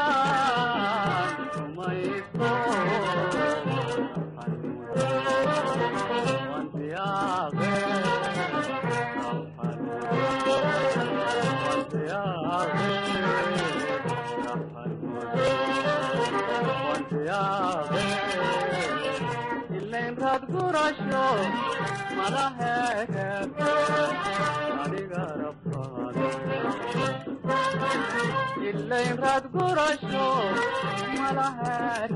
umayso ilayn raad gurasho malaheed adiga rabbaade ilayn raad gurasho malaheed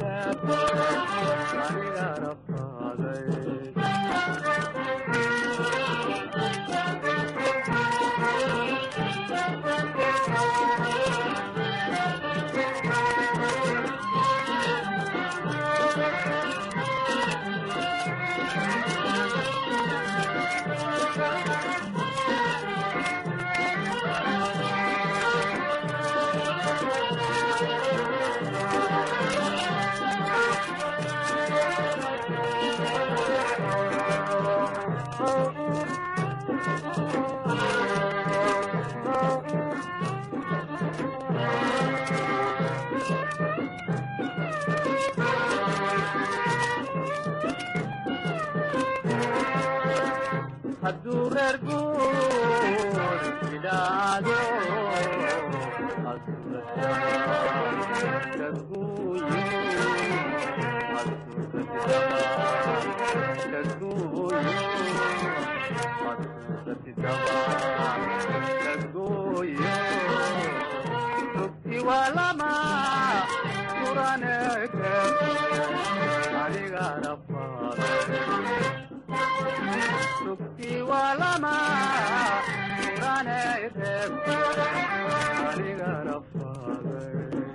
adiga rabbaaday hadduu reer guur idhaado rugti waa lama kuraneke adiga rabbaade rugti waa lama kuraneke adiga rabbaade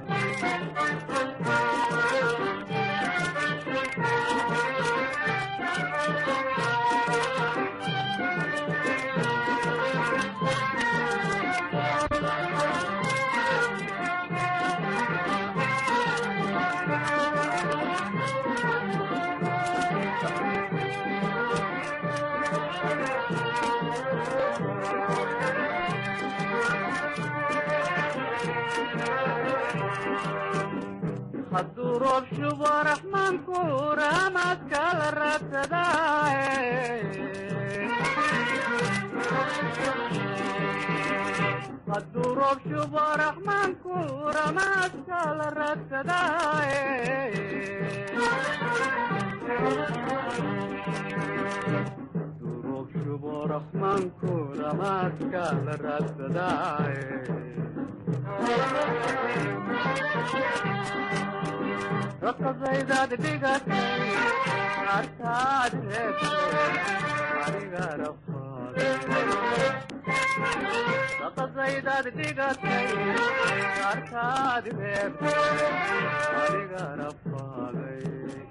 hadduu roob shubo raxmaanku raamaadka la raadsadaahadduu roob shubo raxmaanku ramaadka la raadsadaaye hadduu roob shubo raxmaanku ramaadka la raadsadaaye raqadaydaad dhigatay arkaad reebtay aniga rafaade raqadaydaad dhigatay arkaad reebtay aniga rafaaday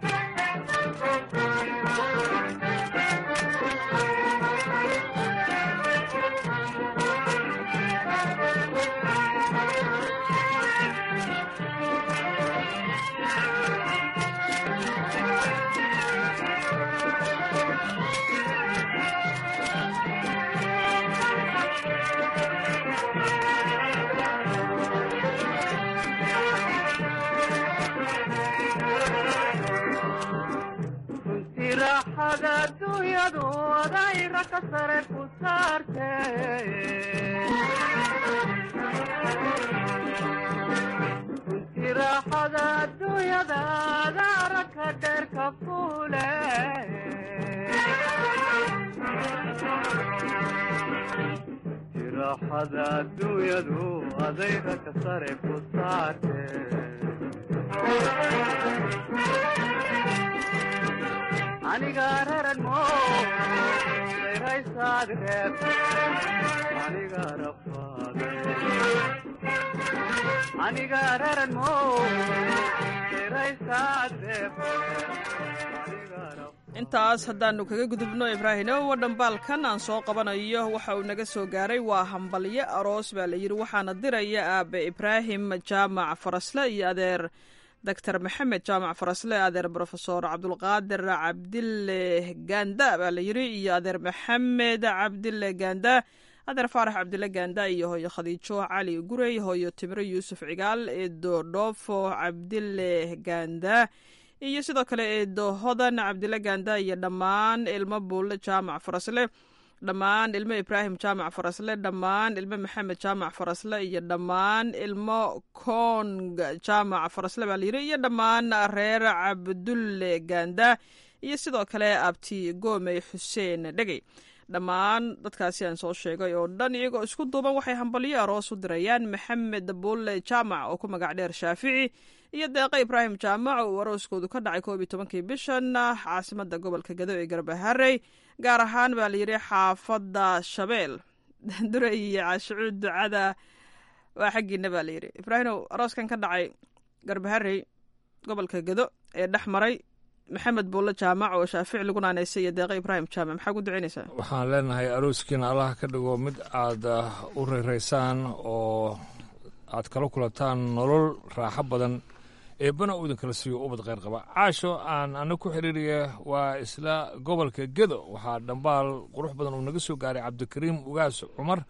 runtii raaxada adduunyadu adayra ka sare ku saarte runtii raaxada adduunyada adaara ka dheer ka fuule runtii raaxada adduunyadu adayra ka sare ku saarte aniga raran mo dhiraysaad reeb aniga rafaade aniga raran mow dhiraysaad reeb intaas haddaannu kaga gudubno ibraahimow dhambaalkan aan soo qabanayo waxa uu naga soo gaaray waa hambalyo aroos baa la yidhi waxaana diraya aabe ibraahim jaamac farasle iyo adeer doctor maxamed jaamac farasle adeer brofesor cabdulqaadir cabdille ganda baa la yidhi iyo adeer maxamed cabdille ganda adeer faarax cabdille ganda iyo hooyo khadiijo cali gurey hooyo timiro yuusuf cigaal eedo dhoofo cabdille ganda iyo sidoo kale eedo hodan cabdille ganda iyo dhammaan ilmo buulle jaamac farasle dhammaan ilmo ibraahim jaamac farasle dhammaan ilmo maxamed jaamac farasle iyo dhammaan ilmo kong jaamac farasle baa layidhi iyo dhammaan reer cabdulle ganda iyo sidoo kale abti goomey xuseen dhegey dhammaan dadkaasi aan soo sheegay oo dhan iyagoo isku duuban waxay hambalyo aroos u dirayaan maxamed buulle jaamac oo ku magac dheer shaafici iyo deeqa ibraahim jaamac uu arooskoodu ka dhacay koob iyo tobankii bishan caasimada gobolka gado ee garbaharey gaar ahaan baa layidhi xaafadda shabeel duray iyo caashicuud ducada waa xaggiina baa layidhi ibraahimow arooskan ka dhacay garbaharey gobolka gado ee dhex maray maxamed buulle jaamac oo shaafici lagu naanaysay iyo deeqa ibraahim jaamac maxaa ku ducaynaysaa waxaan leenahay arooskiina allah ka dhigo mid aad u reyraysaan oo aad kala kulantaan nolol raaxo badan eebbana uu idinkala siiyo ubad kheyr qaba caasho aan ana ku xiriiriya waa isla gobolka gedo waxaa dhambaal qurux badan uu naga soo gaaray cabdikariim ugaas cumar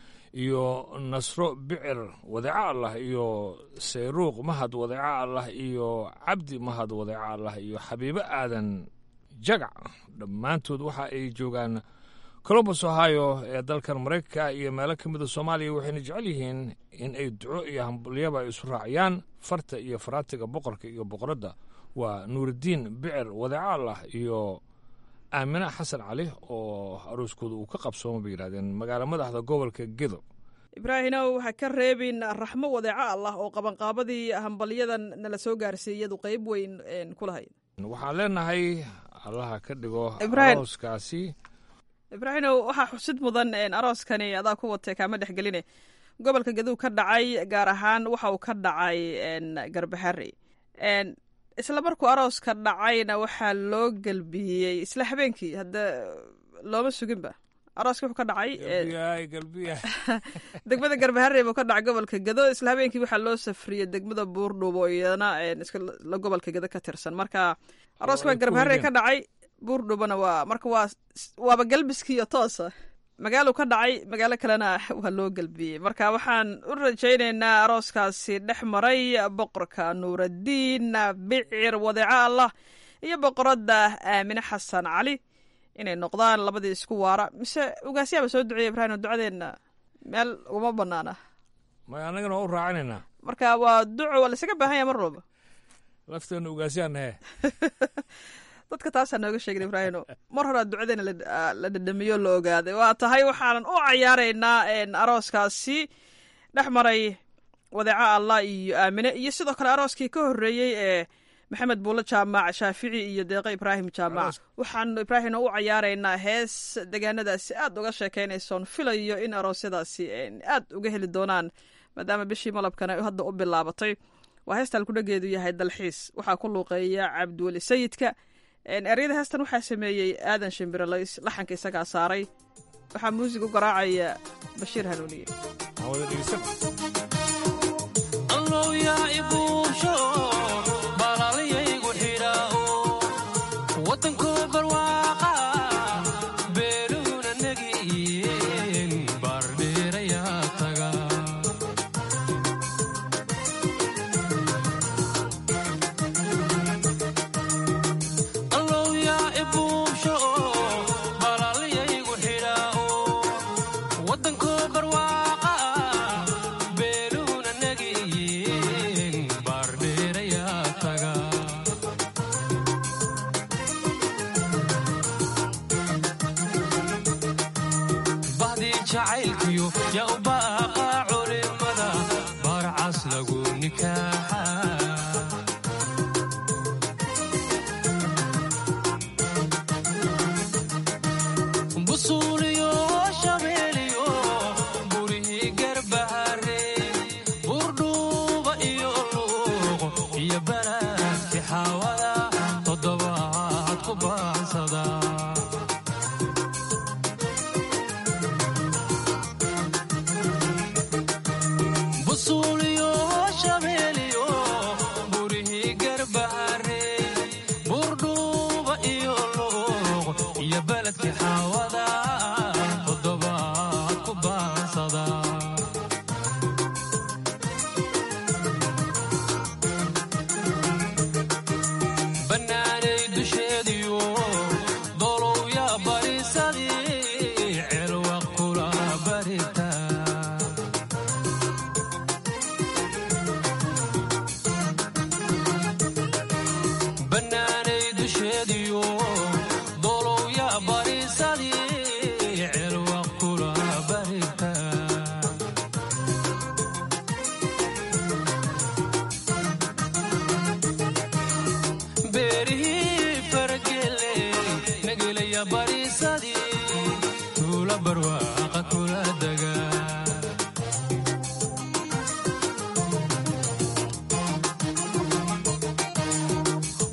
iyo nasro bicir wadeeco allah iyo sayruuq mahad wadeeco allah iyo cabdi mahad wadeeco allah iyo xabiibo aadan jagac dhammaantood waxa ay joogaan colombus ohio ee dalkan maraykanka iyo meelo ka mida soomaaliya waxayna jecel yihiin in ay duco iyo hambalyaba isu raaciyaan farta iyo faraatiga boqorka iyo boqoradda waa nuuraddiin bicir wadeeco allah iyo aamine xasan cali oo arooskooda uu ka qabsooma bay yidhahdeen magaalo madaxda gobolka gedo ibraahimow ha ka reebin raxmo wadeeco allah oo qabanqaabadii hambalyadan nala soo gaarsiiyadu qeyb weyn ku lahayd waxaan leenahay allaha ka dhigo Ibrahim. arooskaasi ibraahimow waxaa xusid mudan arooskani adaa ku watay kaama dhexgeline gobolka gaduug ka dhacay gaar ahaan waxa uu ka dhacay garbaxari isla markuu arooska dhacayna waxaa loo gelbiyey isla habeenkii hadda looma suginba arooska wuxuu ka dhacay galbiyaay galbiya degmada garbaharey buu ka dhacay gobolka gado isla habeenkii waxaa loo safriyey degmada buurdhubo iyadana isla gobolka gado ka tirsan marka arooska waa garbaharey ka dhacay buurdhubona waa marka waa waaba galbiskiiyo toosa magaalo ka dhacay magaalo kalena waa loo gelbiyey marka waxaan u rajaynaynaa arooskaasi dhex maray boqorka nuuraddiin bicir wadeeco allah iyo boqoradda aamine xasan cali inay noqdaan labadii isku waara mise ugaasyaaba soo duceeya ibraahim ducadeenna meel ugama banaana may annagana waa u raacinaynaa marka waa duco waa laisaga baahan yaha mar walba lafteena ugaasyaana he dadka taasaa nooga sheegin ibraahino mar horaa ducadeena la dhadhamiyo la ogaaday waa tahay waxaanan u cayaaraynaa arooskaasi dhex maray wadeeco allah iyo aamine iyo sidoo kale arooskii ka horreeyey ee maxamed buulle jaamac shaafici iyo deeqo ibraahim jaamac waxaanu ibraahimna u cayaaraynaa hees degaanadaasi aad uga sheekeynaysoon filayo in aroosyadaasi aad uga heli doonaan maadaama bishii malabkana hadda u bilaabatay waa heestaan kudhageedu yahay dalxiis waxaa ku luuqeeya cabdiweli sayidka eryada heestan waxaa sameeyey aadan shimbiralays laxanka isagaa saaray waxaa muusig u garaacaya bashiir hanuuniye busuuli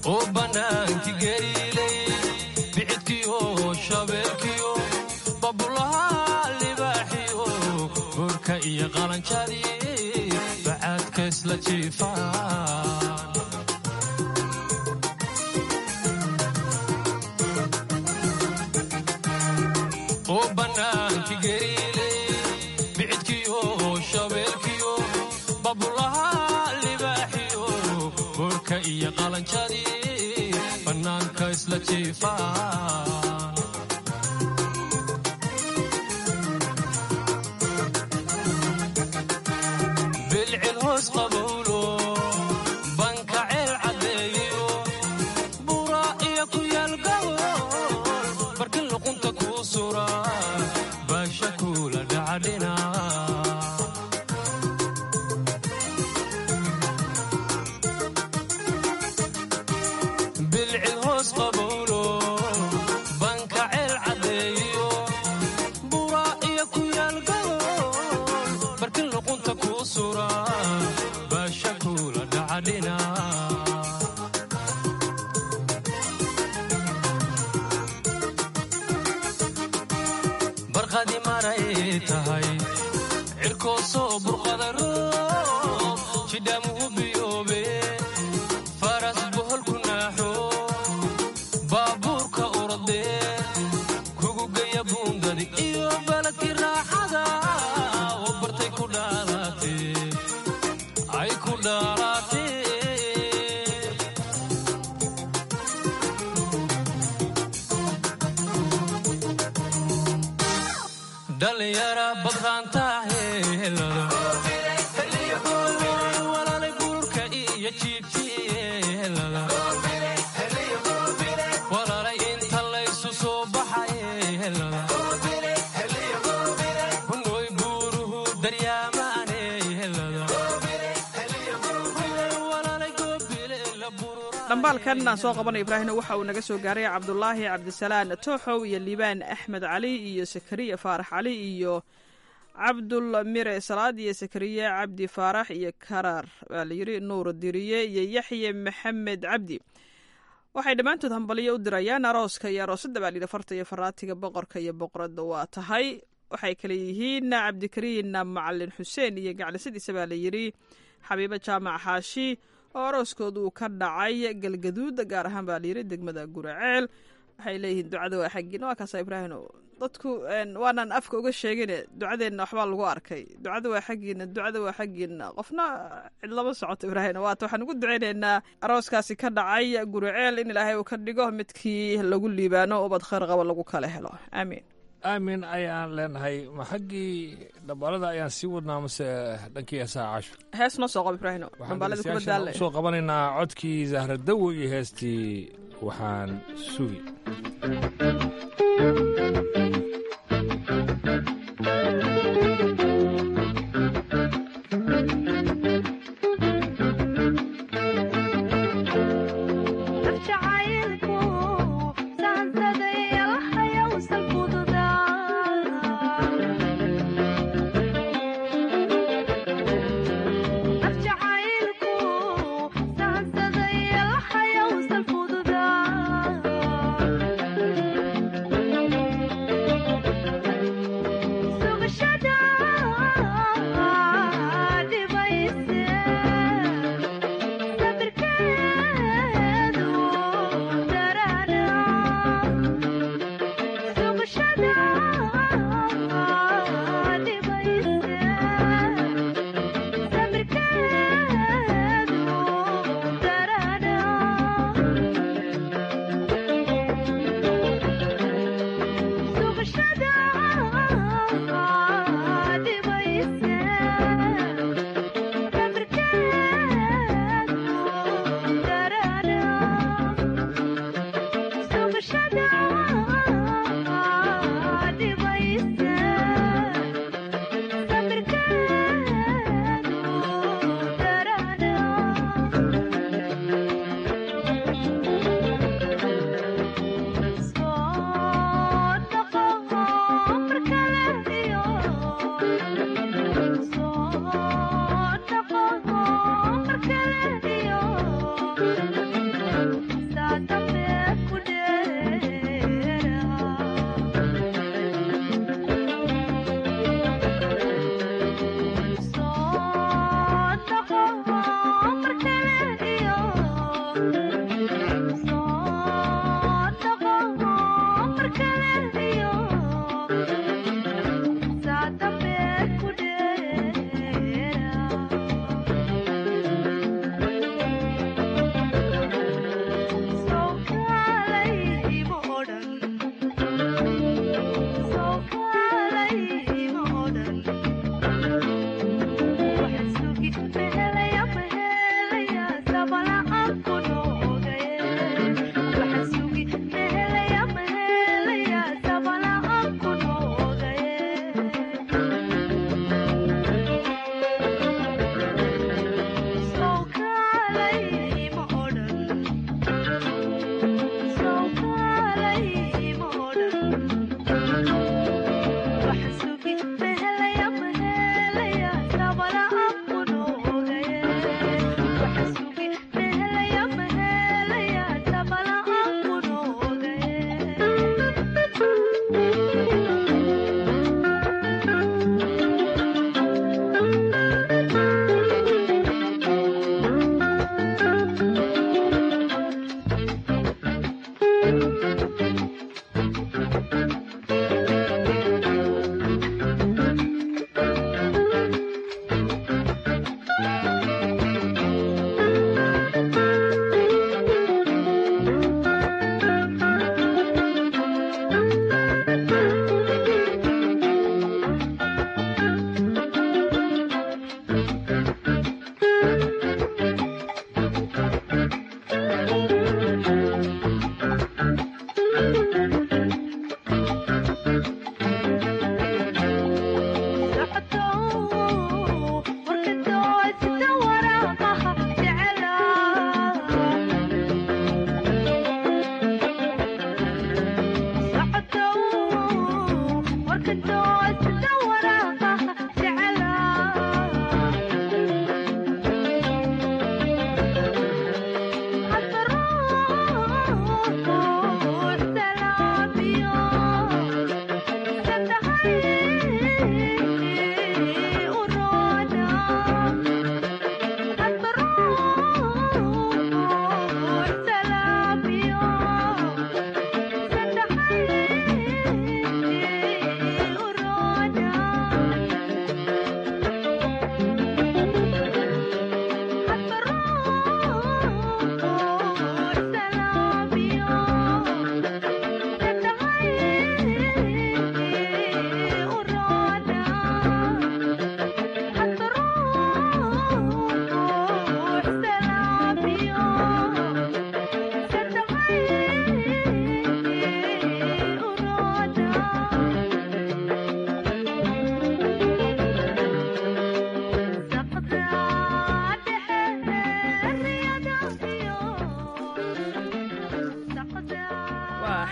oo bannaankii gariilay bixidkiyo shabeelkiyo babulaha libaaxiyo burka iyo qalanjadii bacaadka isla jiifaan oo bannaankii gariilay bixidkiyo shabeelkiyo babulaha libaaxiyo burka iyo qalanjadii bannaanka isla jiifaan bilcil hoos qabowlo banka ceel caddeeyo buura iyo ku yaal gawol barkin luqunta kuu sura baasha kuula dhacadhina bilcil hoos qabowlo banka ceel caddeeyo buura iyo ku yaal gawol barkin luqunta kuu sura baasha kuula dhacadhina barqadi maray tahay cirkoo soo burqada roob jidhaamuhu biyoobe faras bohol ku naaxo baabuurka urode kugu geya buundadi iyo baladkii raaxada oo bartay ku dhaalaatee ay ku dhaalaatee dhalinyara badraanta helada walaalay buurka iyo jiibtihelada walaalay inta laysu soo baxay helada hunooy buuruhu daryaamaane helada walaalay goobile la burura dhambaalkan aan soo qabanay ibraahimna waxa uu naga soo gaaray cabdulaahi cabdisalaan tooxow iyo liibaan axmed cali iyo sakariya faarax cali iyo cabdul mire salaad iyo sakariye cabdi faarax iyo karar baa layidhi nuur diriye iyo yaxye maxamed cabdi waxay dhammaantood hambalyo u dirayaan arooska iyo aroosadda baa layidhi farta iyo faraatiga boqorka iyo boqoradda waa tahay waxay kale yihiin cabdikariin macalin xuseen iyo gaclisadiisa baa layidhi xabiibo jaamac xaashi oo arooskoodu uu ka dhacay galgaduud gaar ahaan baa layidhi degmada guraceel waxay leeyihiin ducada waa xaggiin waa kaasa ibraahim dadku waanaan afka uga sheegine ducadeenna waxbaa lagu arkay ducada waa xaggiina ducada waa xaggiina qofna cid lama socoto ibraahim waata waxaan ugu ducaynaynaa arooskaasi ka dhacay guraceel in ilaahay uu ka dhigo midkii lagu liibaano ubad khayr qaba lagu kala helo aamiin aamin ayaan leenahay ma xaggii dhambaalada ayaan sii wadnaa mase dhankii heesaha casho hees noo soo qabo ibraahim waxaan dhambaalada kuma dhegeystayaasha daalle usoo qabanaynaa codkii zahradowo iyo heestii waxaan sugi jacaylku saansaday alhayowsan fududaa naf jacaylku saansaday alhayowsan fududaa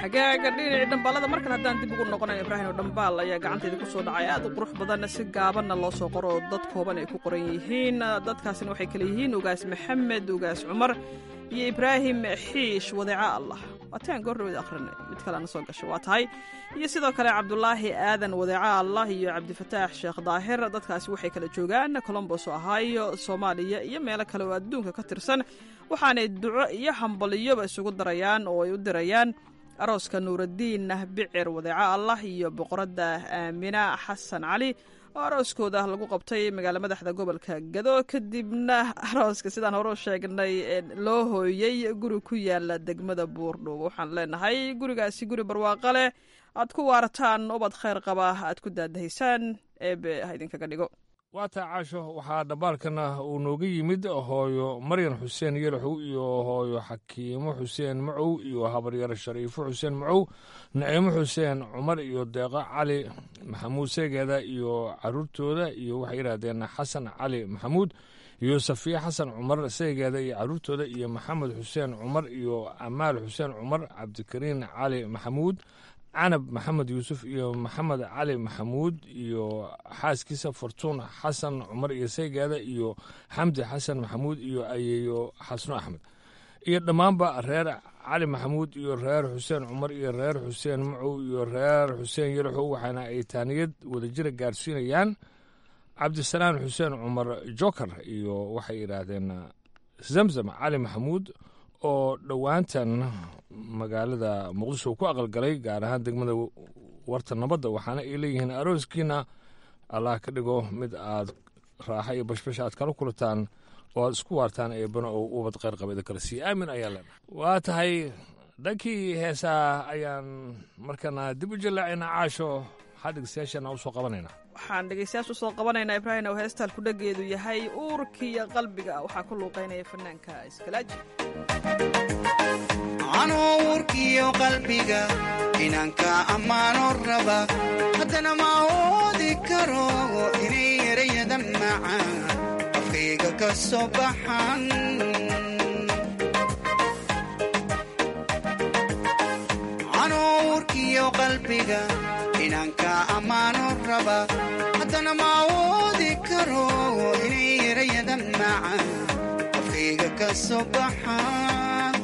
hagaaga dhinacii dhambaalada markale haddaan dib ugu noqonayo ibraahim oo dhambaal ayaa gacantayda ku soo dhacay aad u qurux badan si gaabanna loo soo qoro oo dad kooban ay ku qoran yihiin dadkaasina waxay kale yihiin ugaas maxamed ugaas cumar iyo ibraahim xiish wadeeca allah waataan goordhaweed akhrinay mid kalena soo gasho waa tahay iyo sidoo kale cabdulaahi aadan wadeeca allah iyo cabdifataax sheekh daahir dadkaasi waxay kala joogaan colombos ohio soomaaliya iyo meelo kale oo adduunka ka tirsan waxaanay duco iyo hambaliyoba isugu darayaan oo ay u dirayaan arooska nuuradiin bicir wadeeca allah iyo boqoradda aamina xasan cali oo arooskooda lagu qabtay magaala madaxda gobolka gado kadibna arooska sidaan hore u sheegnay loo hooyey guri ku yaala degmada buurdhow waxaan leenahay gurigaasi guri barwaaqo leh aad ku waarataan ubad khayr qaba aad ku daadahaysaan eebe ha idinkaga dhigo waa taa caasho waxaa dhambaalkana uu nooga yimid hooyo maryan xuseen yelaxow iyo hooyo xakiimo xuseen macow iyo habaryar shariifo xuseen macow naciimo xuseen cumar iyo deeqo cali maxamuud seegeeda iyo caruurtooda iyo waxay yidhaahdeen xasan cali maxamuud iyo safiya xasan cumar seegeeda iyo caruurtooda iyo maxamed xuseen cumar iyo amaal xuseen cumar cabdikariin cali maxamuud canab maxamed yuusuf iyo maxamed cali maxamuud iyo xaaskiisa fortuun xasan cumar iyo saygaada iyo xamdi xasan maxamuud iyo ayeeyo xasno axmed iyo dhammaanba reer cali maxamuud iyo reer xuseen cumar iyo reer xuseen macow iyo reer xuseen yalaxow waxaana ay taaniyad wadajira gaarsiinayaan cabdisalaan xuseen cumar joker iyo waxay yidhaahdeen zamzam cali maxamuud oo dhowaantan magaalada muqdisho ku aqalgalay gaar ahaan degmada warta nabadda waxaana ay leeyihiin arooskiina allah ka dhigo mid aad raaxa iyo bashbash aad kala kulataan oo aad isku waartaan eebana oo ubad kheyr qaba idin kala siiya aamin ayaa leenahay waa tahay dhankii heesaa ayaan markana dib u jallaacaynaa caasho maxaa dhegeystayaashana u soo qabanaynaa waxaan dhegeystayaasha usoo qabanaynaa ibraahim oo heestaan ku dhageedu yahay uurkiiyo qalbiga waxaa ku luuqaynaya fanaanka iskalaaji anoo uurkiyo qalbiga inanka ammaano raba haddana ma oodi karo inay erayada macaan afkayga ka soo baxan anoo uurkiyo qalbiga inanka ammaano raba haddana ma oodi karo inay erayada macaan afkayga ka soo baxan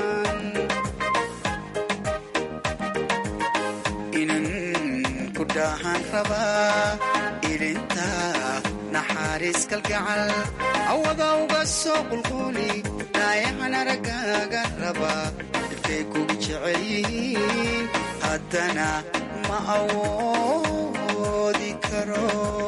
inan ku dhahan rabaa ilinta naxariis kalgacal awada uga soo qulquuli dhaayahan araggaaga rabaa dhibkay kugu jecel yihiin haddana ma awoodi karo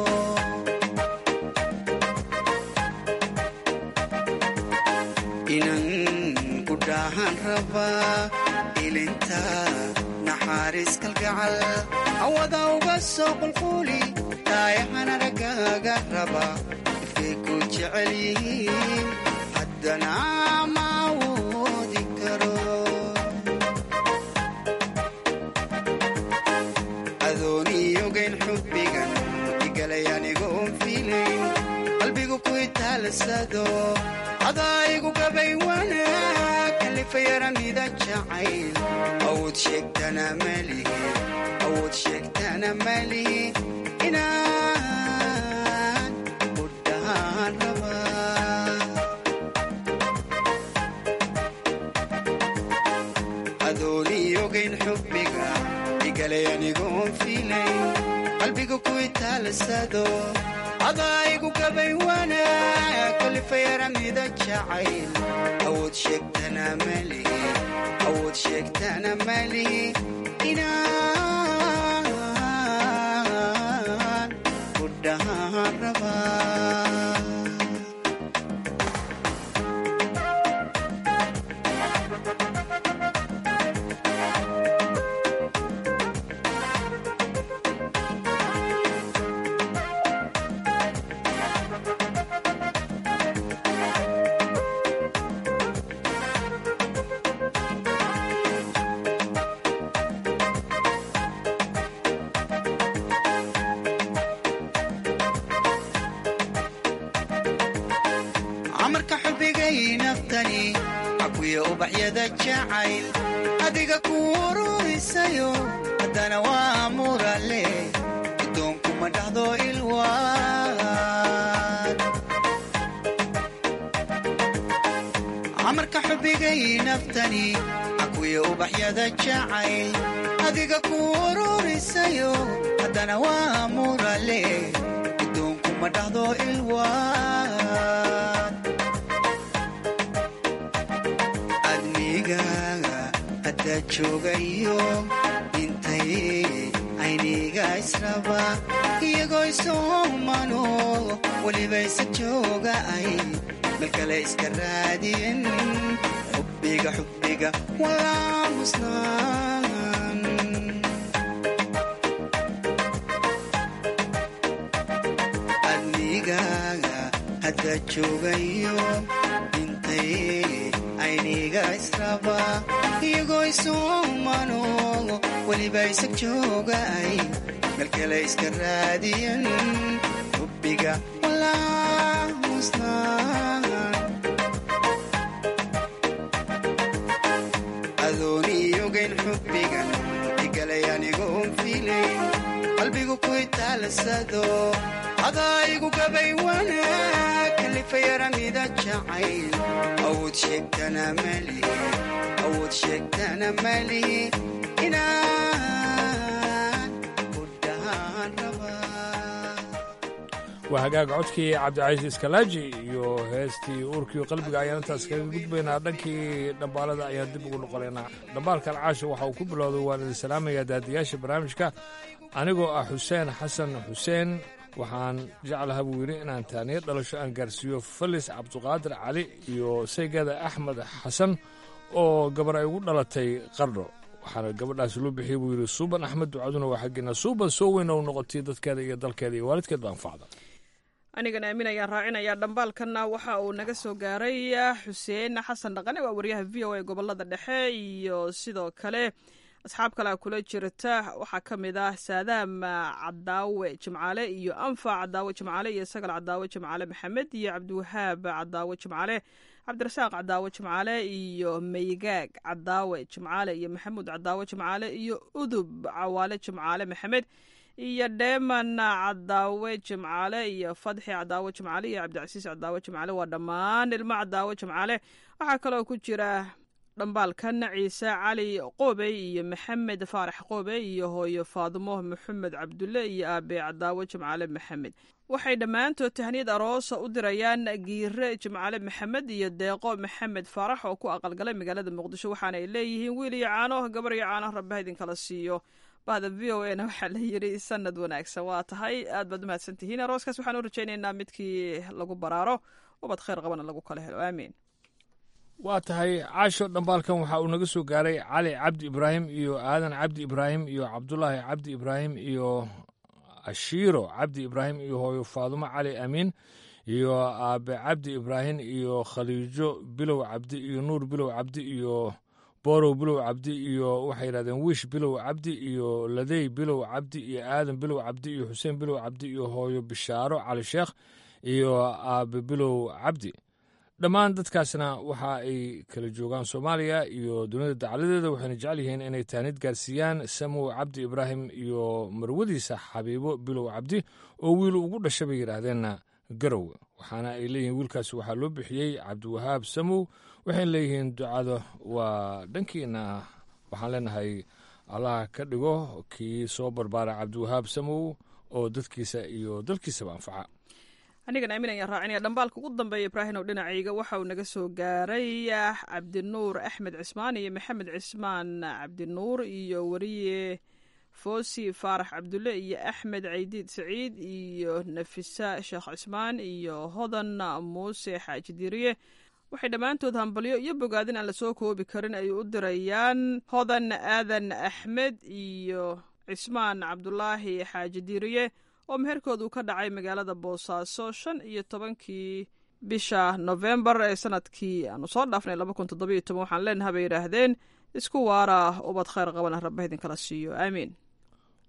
inan ku dhahan rabaa ilinta naxariis kalgacal awada uga soo qulquuli dhaayahan araggaaga raba ifkay ku jecel yihiin haddana ma awoodi karo adooniyogayn xubbigan igalay anigoon fiilayn qalbigu ku itaalasado adaygu gabay wanaag kalifayaranida jacayl awood sheegtana malihi awood sheegtana malihi inaan u dhahaan rabaa adooniyogayn xubbiga igalay anigoon fiilayn qalbiga ku itaalasado adaygu gabay wanaag kalifayaranida jacayl awood sheegtana malihi awood sheegtana malihi inaan u dhahaan rabaa cakuya ubaxyada jacayl adiga ku ururisayo haddana waa murale gudoonkuma dhahdo ilwaan amarka xubigay naftani cakuya ubaxyada jacayl adiga ku ururisayo haddana waa murale gudoonkuma dhahdo ilwaan adnigaaga haddaa joogayo intay ayniga israba iyagoo isoomano weliba isa jooga ay meel kale iska raadiyen xubbiga xubbiga walaamusnaan adnigaaga haddaa joogayo intay ayniga israba iyagoo isoomano weliba isa jooga ay meel kale iska raadiyen xubbiga walaamusnaan adooniyogayn xubbiga igalay anigoon fiilayn qalbigu ku itaalasado adaa igu gabay wanaag kalifayaramida jacayl awood sheegtana malihi awood sheegtana malihi inaan ku dhahaan rabaa waa hagaag codkii cabdicaiis iskalaaji iyo heestii uurkii qalbiga ayaan intaas kaga gudbaynaa dhankii dhambaalada ayaan dib ugu noqonaynaa dhambaalkan caasha waxa uu ku bilowday waan idin salaamayaa daadiyaasha barnaamijka anigoo ah xuseen xasan xuseen waxaan jeclaha buu yidhi inaan taaniyo dhalasho aan gaarsiiyo falis cabduqaadir cali iyo saygeeda axmed xasan oo gabar ay ugu dhalatay qardho waxaana gabadhaasi loo bixiyey buu yidhi suuban axmed ducaduna waa xaggeena suuban soo weyn oo noqotay dadkeeda iyo dalkeeda iyo waalidkeed baan facda anigana aamin ayaan raacinayaa dhambaalkanna waxa uu naga soo gaaray xuseen xasan dhaqane waa wariyaha v o a gobolada dhexe iyo sidoo kale asxaab kalea kula jirta waxaa ka mid ah saadaam cadaawe jimcaale iyo anfac cadaawe jimcaale iyo sagal cadaawe jimcaale maxamed iyo cabdiwahaab cadaawe jimcaale cabdirasaaq cadaawe jimcaale iyo maygaag cadaawe jimcaale iyo maxamuud cadaawe jimcaale iyo udub cawaale jimcaale maxamed iyo dheeman cadaawe jimcaale iyo fadxi cadaawe jimcaale iyo cabdicasiis cadaawe jimcaale waa dhammaan ilmo cadaawe jimcaale waxaa kaloo ku jira dhambaalkan ciise cali qoobey iyo maxamed faarax qoobey iyo hooyo faadimo maxamed cabdulle iyo aabe cadaawe jimcaale maxamed waxay dhammaantood tahniyad aroosa u dirayaan giire jimcaale maxamed iyo deeqo maxamed faarax oo ku aqalgalay magaalada muqdisho waxaana ay leeyihiin wiil iyo caano gabar iyo caano rabbaha idinkala siiyo bahda v o a na waxaa la yidhi sanad wanaagsan waa tahay aad baad umahadsan tihiin arooskaas waxaan u rajaynaynaa midkii lagu baraaro ubad khayr qabana lagu kala helo aamiin waa tahay caasho dhambaalkan waxa uu naga soo gaaray cali cabdi ibraahim iyo aadan cabdi ibraahim iyo cabdulaahi cabdi ibraahim iyo ashiiro cabdi ibraahim iyo hooyo faadumo cali amiin iyo aabe cabdi ibraahim iyo khaliijo bilow cabdi iyo nuur bilow cabdi iyo borow bilow cabdi iyo waxay yidhahdeen wiish bilow cabdi iyo ladey bilow cabdi iyo aadan bilow cabdi iyo xuseen bilow cabdi iyo hooyo bishaaro cali sheekh iyo aabe bilow cabdi dhammaan dadkaasna waxa ay kala joogaan soomaaliya iyo dunida dacaladeeda waxayna jecel yihiin inay taanid gaarsiiyaan samow cabdi ibraahim iyo marwadiisa xabiibo bilow cabdi oo wiil ugu dhasha bay yidhaahdeenna garow waxaana ay leeyihiin wiilkaasi waxaa loo bixiyey cabdiwahaab samow waxayna leeyihiin ducada waa dhankiina waxaan leenahay allah ka dhigo kii soo barbaara cabdiwahaab samow oo dadkiisa iyo dalkiisaba anfaca anigan aamin ayaan raacinaya dhambaalka ugu dambeeya ibraahim ow dhinacayga waxa uu naga soo gaaray cabdinuur axmed cismaan iyo maxamed cismaan cabdinuur iyo weriye foosi faarax cabdulle iyo axmed caydiid saciid iyo nafisa sheekh cismaan iyo hodan muuse xaaji diriye waxay dhammaantood hambalyo iyo bogaadin aan lasoo koobi karin ay u dirayaan hodan aadan axmed iyo cismaan cabdulaahi xaaji diriye oo meherkoodu ka dhacay magaalada boosaaso shan iyo tobankii bisha nofembar ee sanadkii aanu soo dhaafnay laba kun toddoba iyo toban waxaan leenaha bay yidhaahdeen isku waara ubad khayr qabana rabba idinkala siiyo aamiin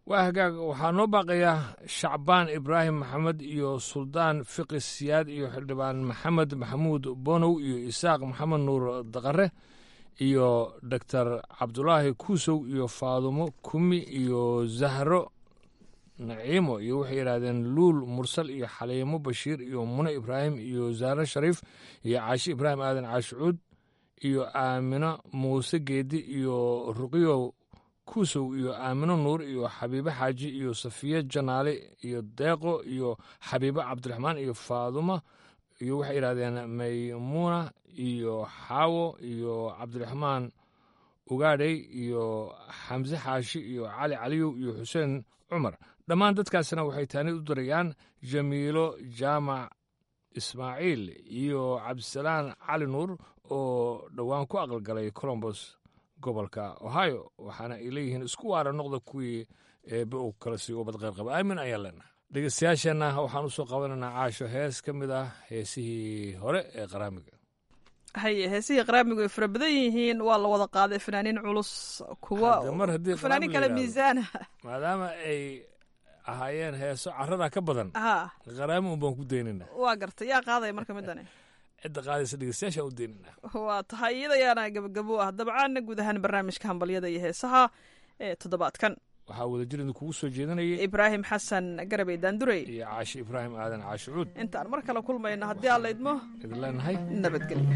waa hagaag waxaa noo baaqayaa shacbaan ibraahim maxamed iyo suldaan fiqi siyaad iyo xildhibaan maxamed maxamuud bonow iyo isaaq maxamed nuur daqare iyo doctor cabdulaahi kuusow iyo faadumo kumi iyo zahro naciimo iyo waxay yidhaahdeen luul mursal iyo xaliimo bashiir iyo mune ibraahim iyo zahro shariif iyo caashi ibraahim aadan caashicuud iyo aamino muuse geedi iyo ruqiyo kuusow iyo aamino nuur iyo xabiibo xaaji iyo safiye janaale iyo deeqo iyo xabiibo cabdiraxmaan iyo faaduma iyo waxay yidhahdeen maymuuna iyo xaawo iyo cabdiraxmaan ugaadhey iyo xamse xaashi iyo cali caliyow iyo xuseen cumar dhammaan dadkaasina waxay taanid u dirayaan jamiilo jaamac ismaaciil iyo cabdisalaan cali nuur oo dhowaan ku aqalgalay colombos gobolka ohio waxaana ay leeyihiin isku waara noqda kuwii eebbe uu kala sii ubad qayrqaba aamin ayaan leenaha dhegeystayaasheenna waxaan usoo qabanaynaa caasho hees ka mid ah heesihii hore ee qaraamiga haye heesihii qaraamigu ay fara badan yihiin waa la wada qaaday fanaaniin culus kuwa Hadda mar haddii fanaaniin qaraami la kale yidhaahdo. miisaana maadaama ay ahaayeen heeso carada ka badan ha qaraami un baan ku daynayna waa gartay yaa qaadaya marka midani cidda qaadaysa dhegeystayaashaan u daynayna waa tahay iyada yaana gabagabo ah dabcaana guud ahaan barnaamijka hambalyada iyo heesaha ee toddobaadkan waxaa wadajir idinkugu soo jeedinayay ibraahim xasan garabey daandurey iyo caashi ibraahim aadan caashi cuud intaan mar kale kulmayno haddii aan la idmo idin leenahay nabadgelyo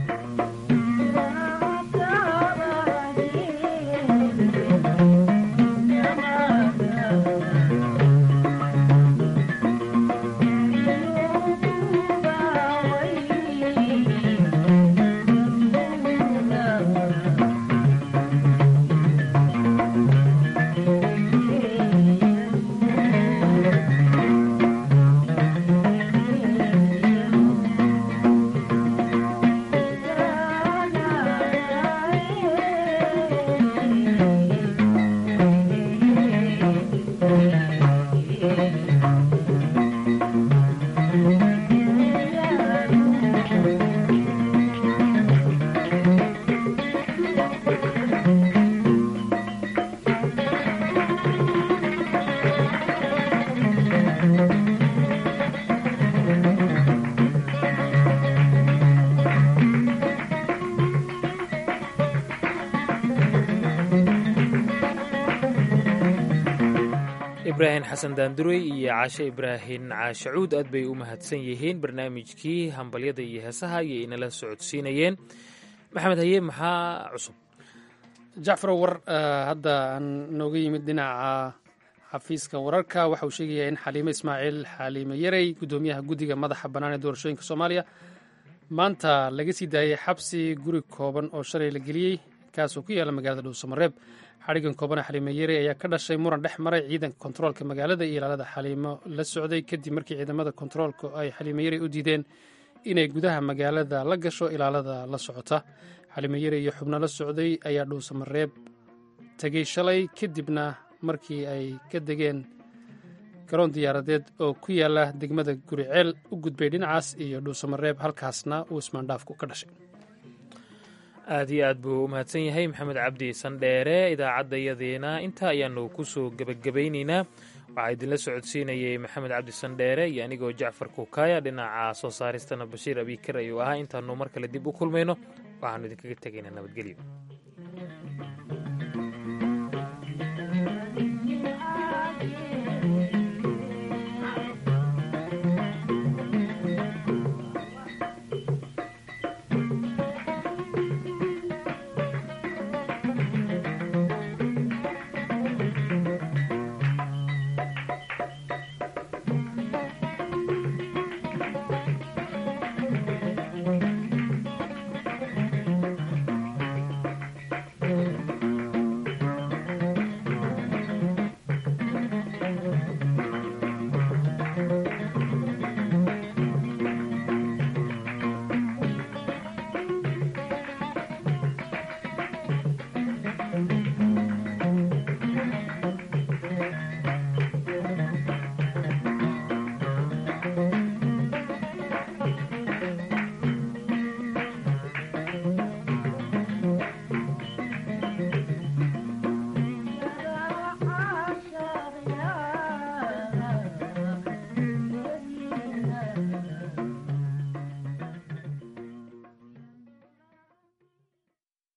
ibraahim xasan daandurey iyo caashe ibraahim caashacuud aad bay u mahadsan yihiin barnaamijkii hambalyada iyo heesaha ayay inala socodsiinayeen maxamed haye maxaa cusub jacfarow war eh, hadda aan nooga yimid dhinaca xafiiska wararka waxa uu sheegayaa in xaliime ismaaciil xaliime yarey guddoomiyaha guddiga madaxa bannaan ee doorashooyinka soomaaliya maanta laga sii daayey xabsi guri kooban oo shalay la geliyey kaasoo ku yaala magaalada dhuusamareeb xadhigan koobana xaliime yarey ayaa ka dhashay muran dhex maray ciidanka kontaroolka magaalada iyo ilaalada xaliimo la socday kadib markii ciidamada kontaroolka ay xaliime yarey u diideen inay gudaha magaalada la gasho ilaalada la socota xaliime yarey iyo xubno la socday ayaa dhuusamareeb tegey shalay kadibna markii ay ka degeen garoon diyaaradeed oo ku yaala degmada guriceel u gudbay dhinacaas iyo dhuusamareeb halkaasna uu ismaandhaafku ka dhashay aad iyo aad buu u mahadsan yahay maxamed cabdi sandheere idaacaddayadiina intaa ayaanu ku soo gebagabaynaynaa waxaa idinla socodsiinayay maxamed cabdi sandheere iyo anigoo jacfar kukaaya dhinaca soo saaristana bashiir abiikar ayuu ahaa intaanu mar kale dib u kulmayno waxaanu idinkaga tegaynaa nabadgelyo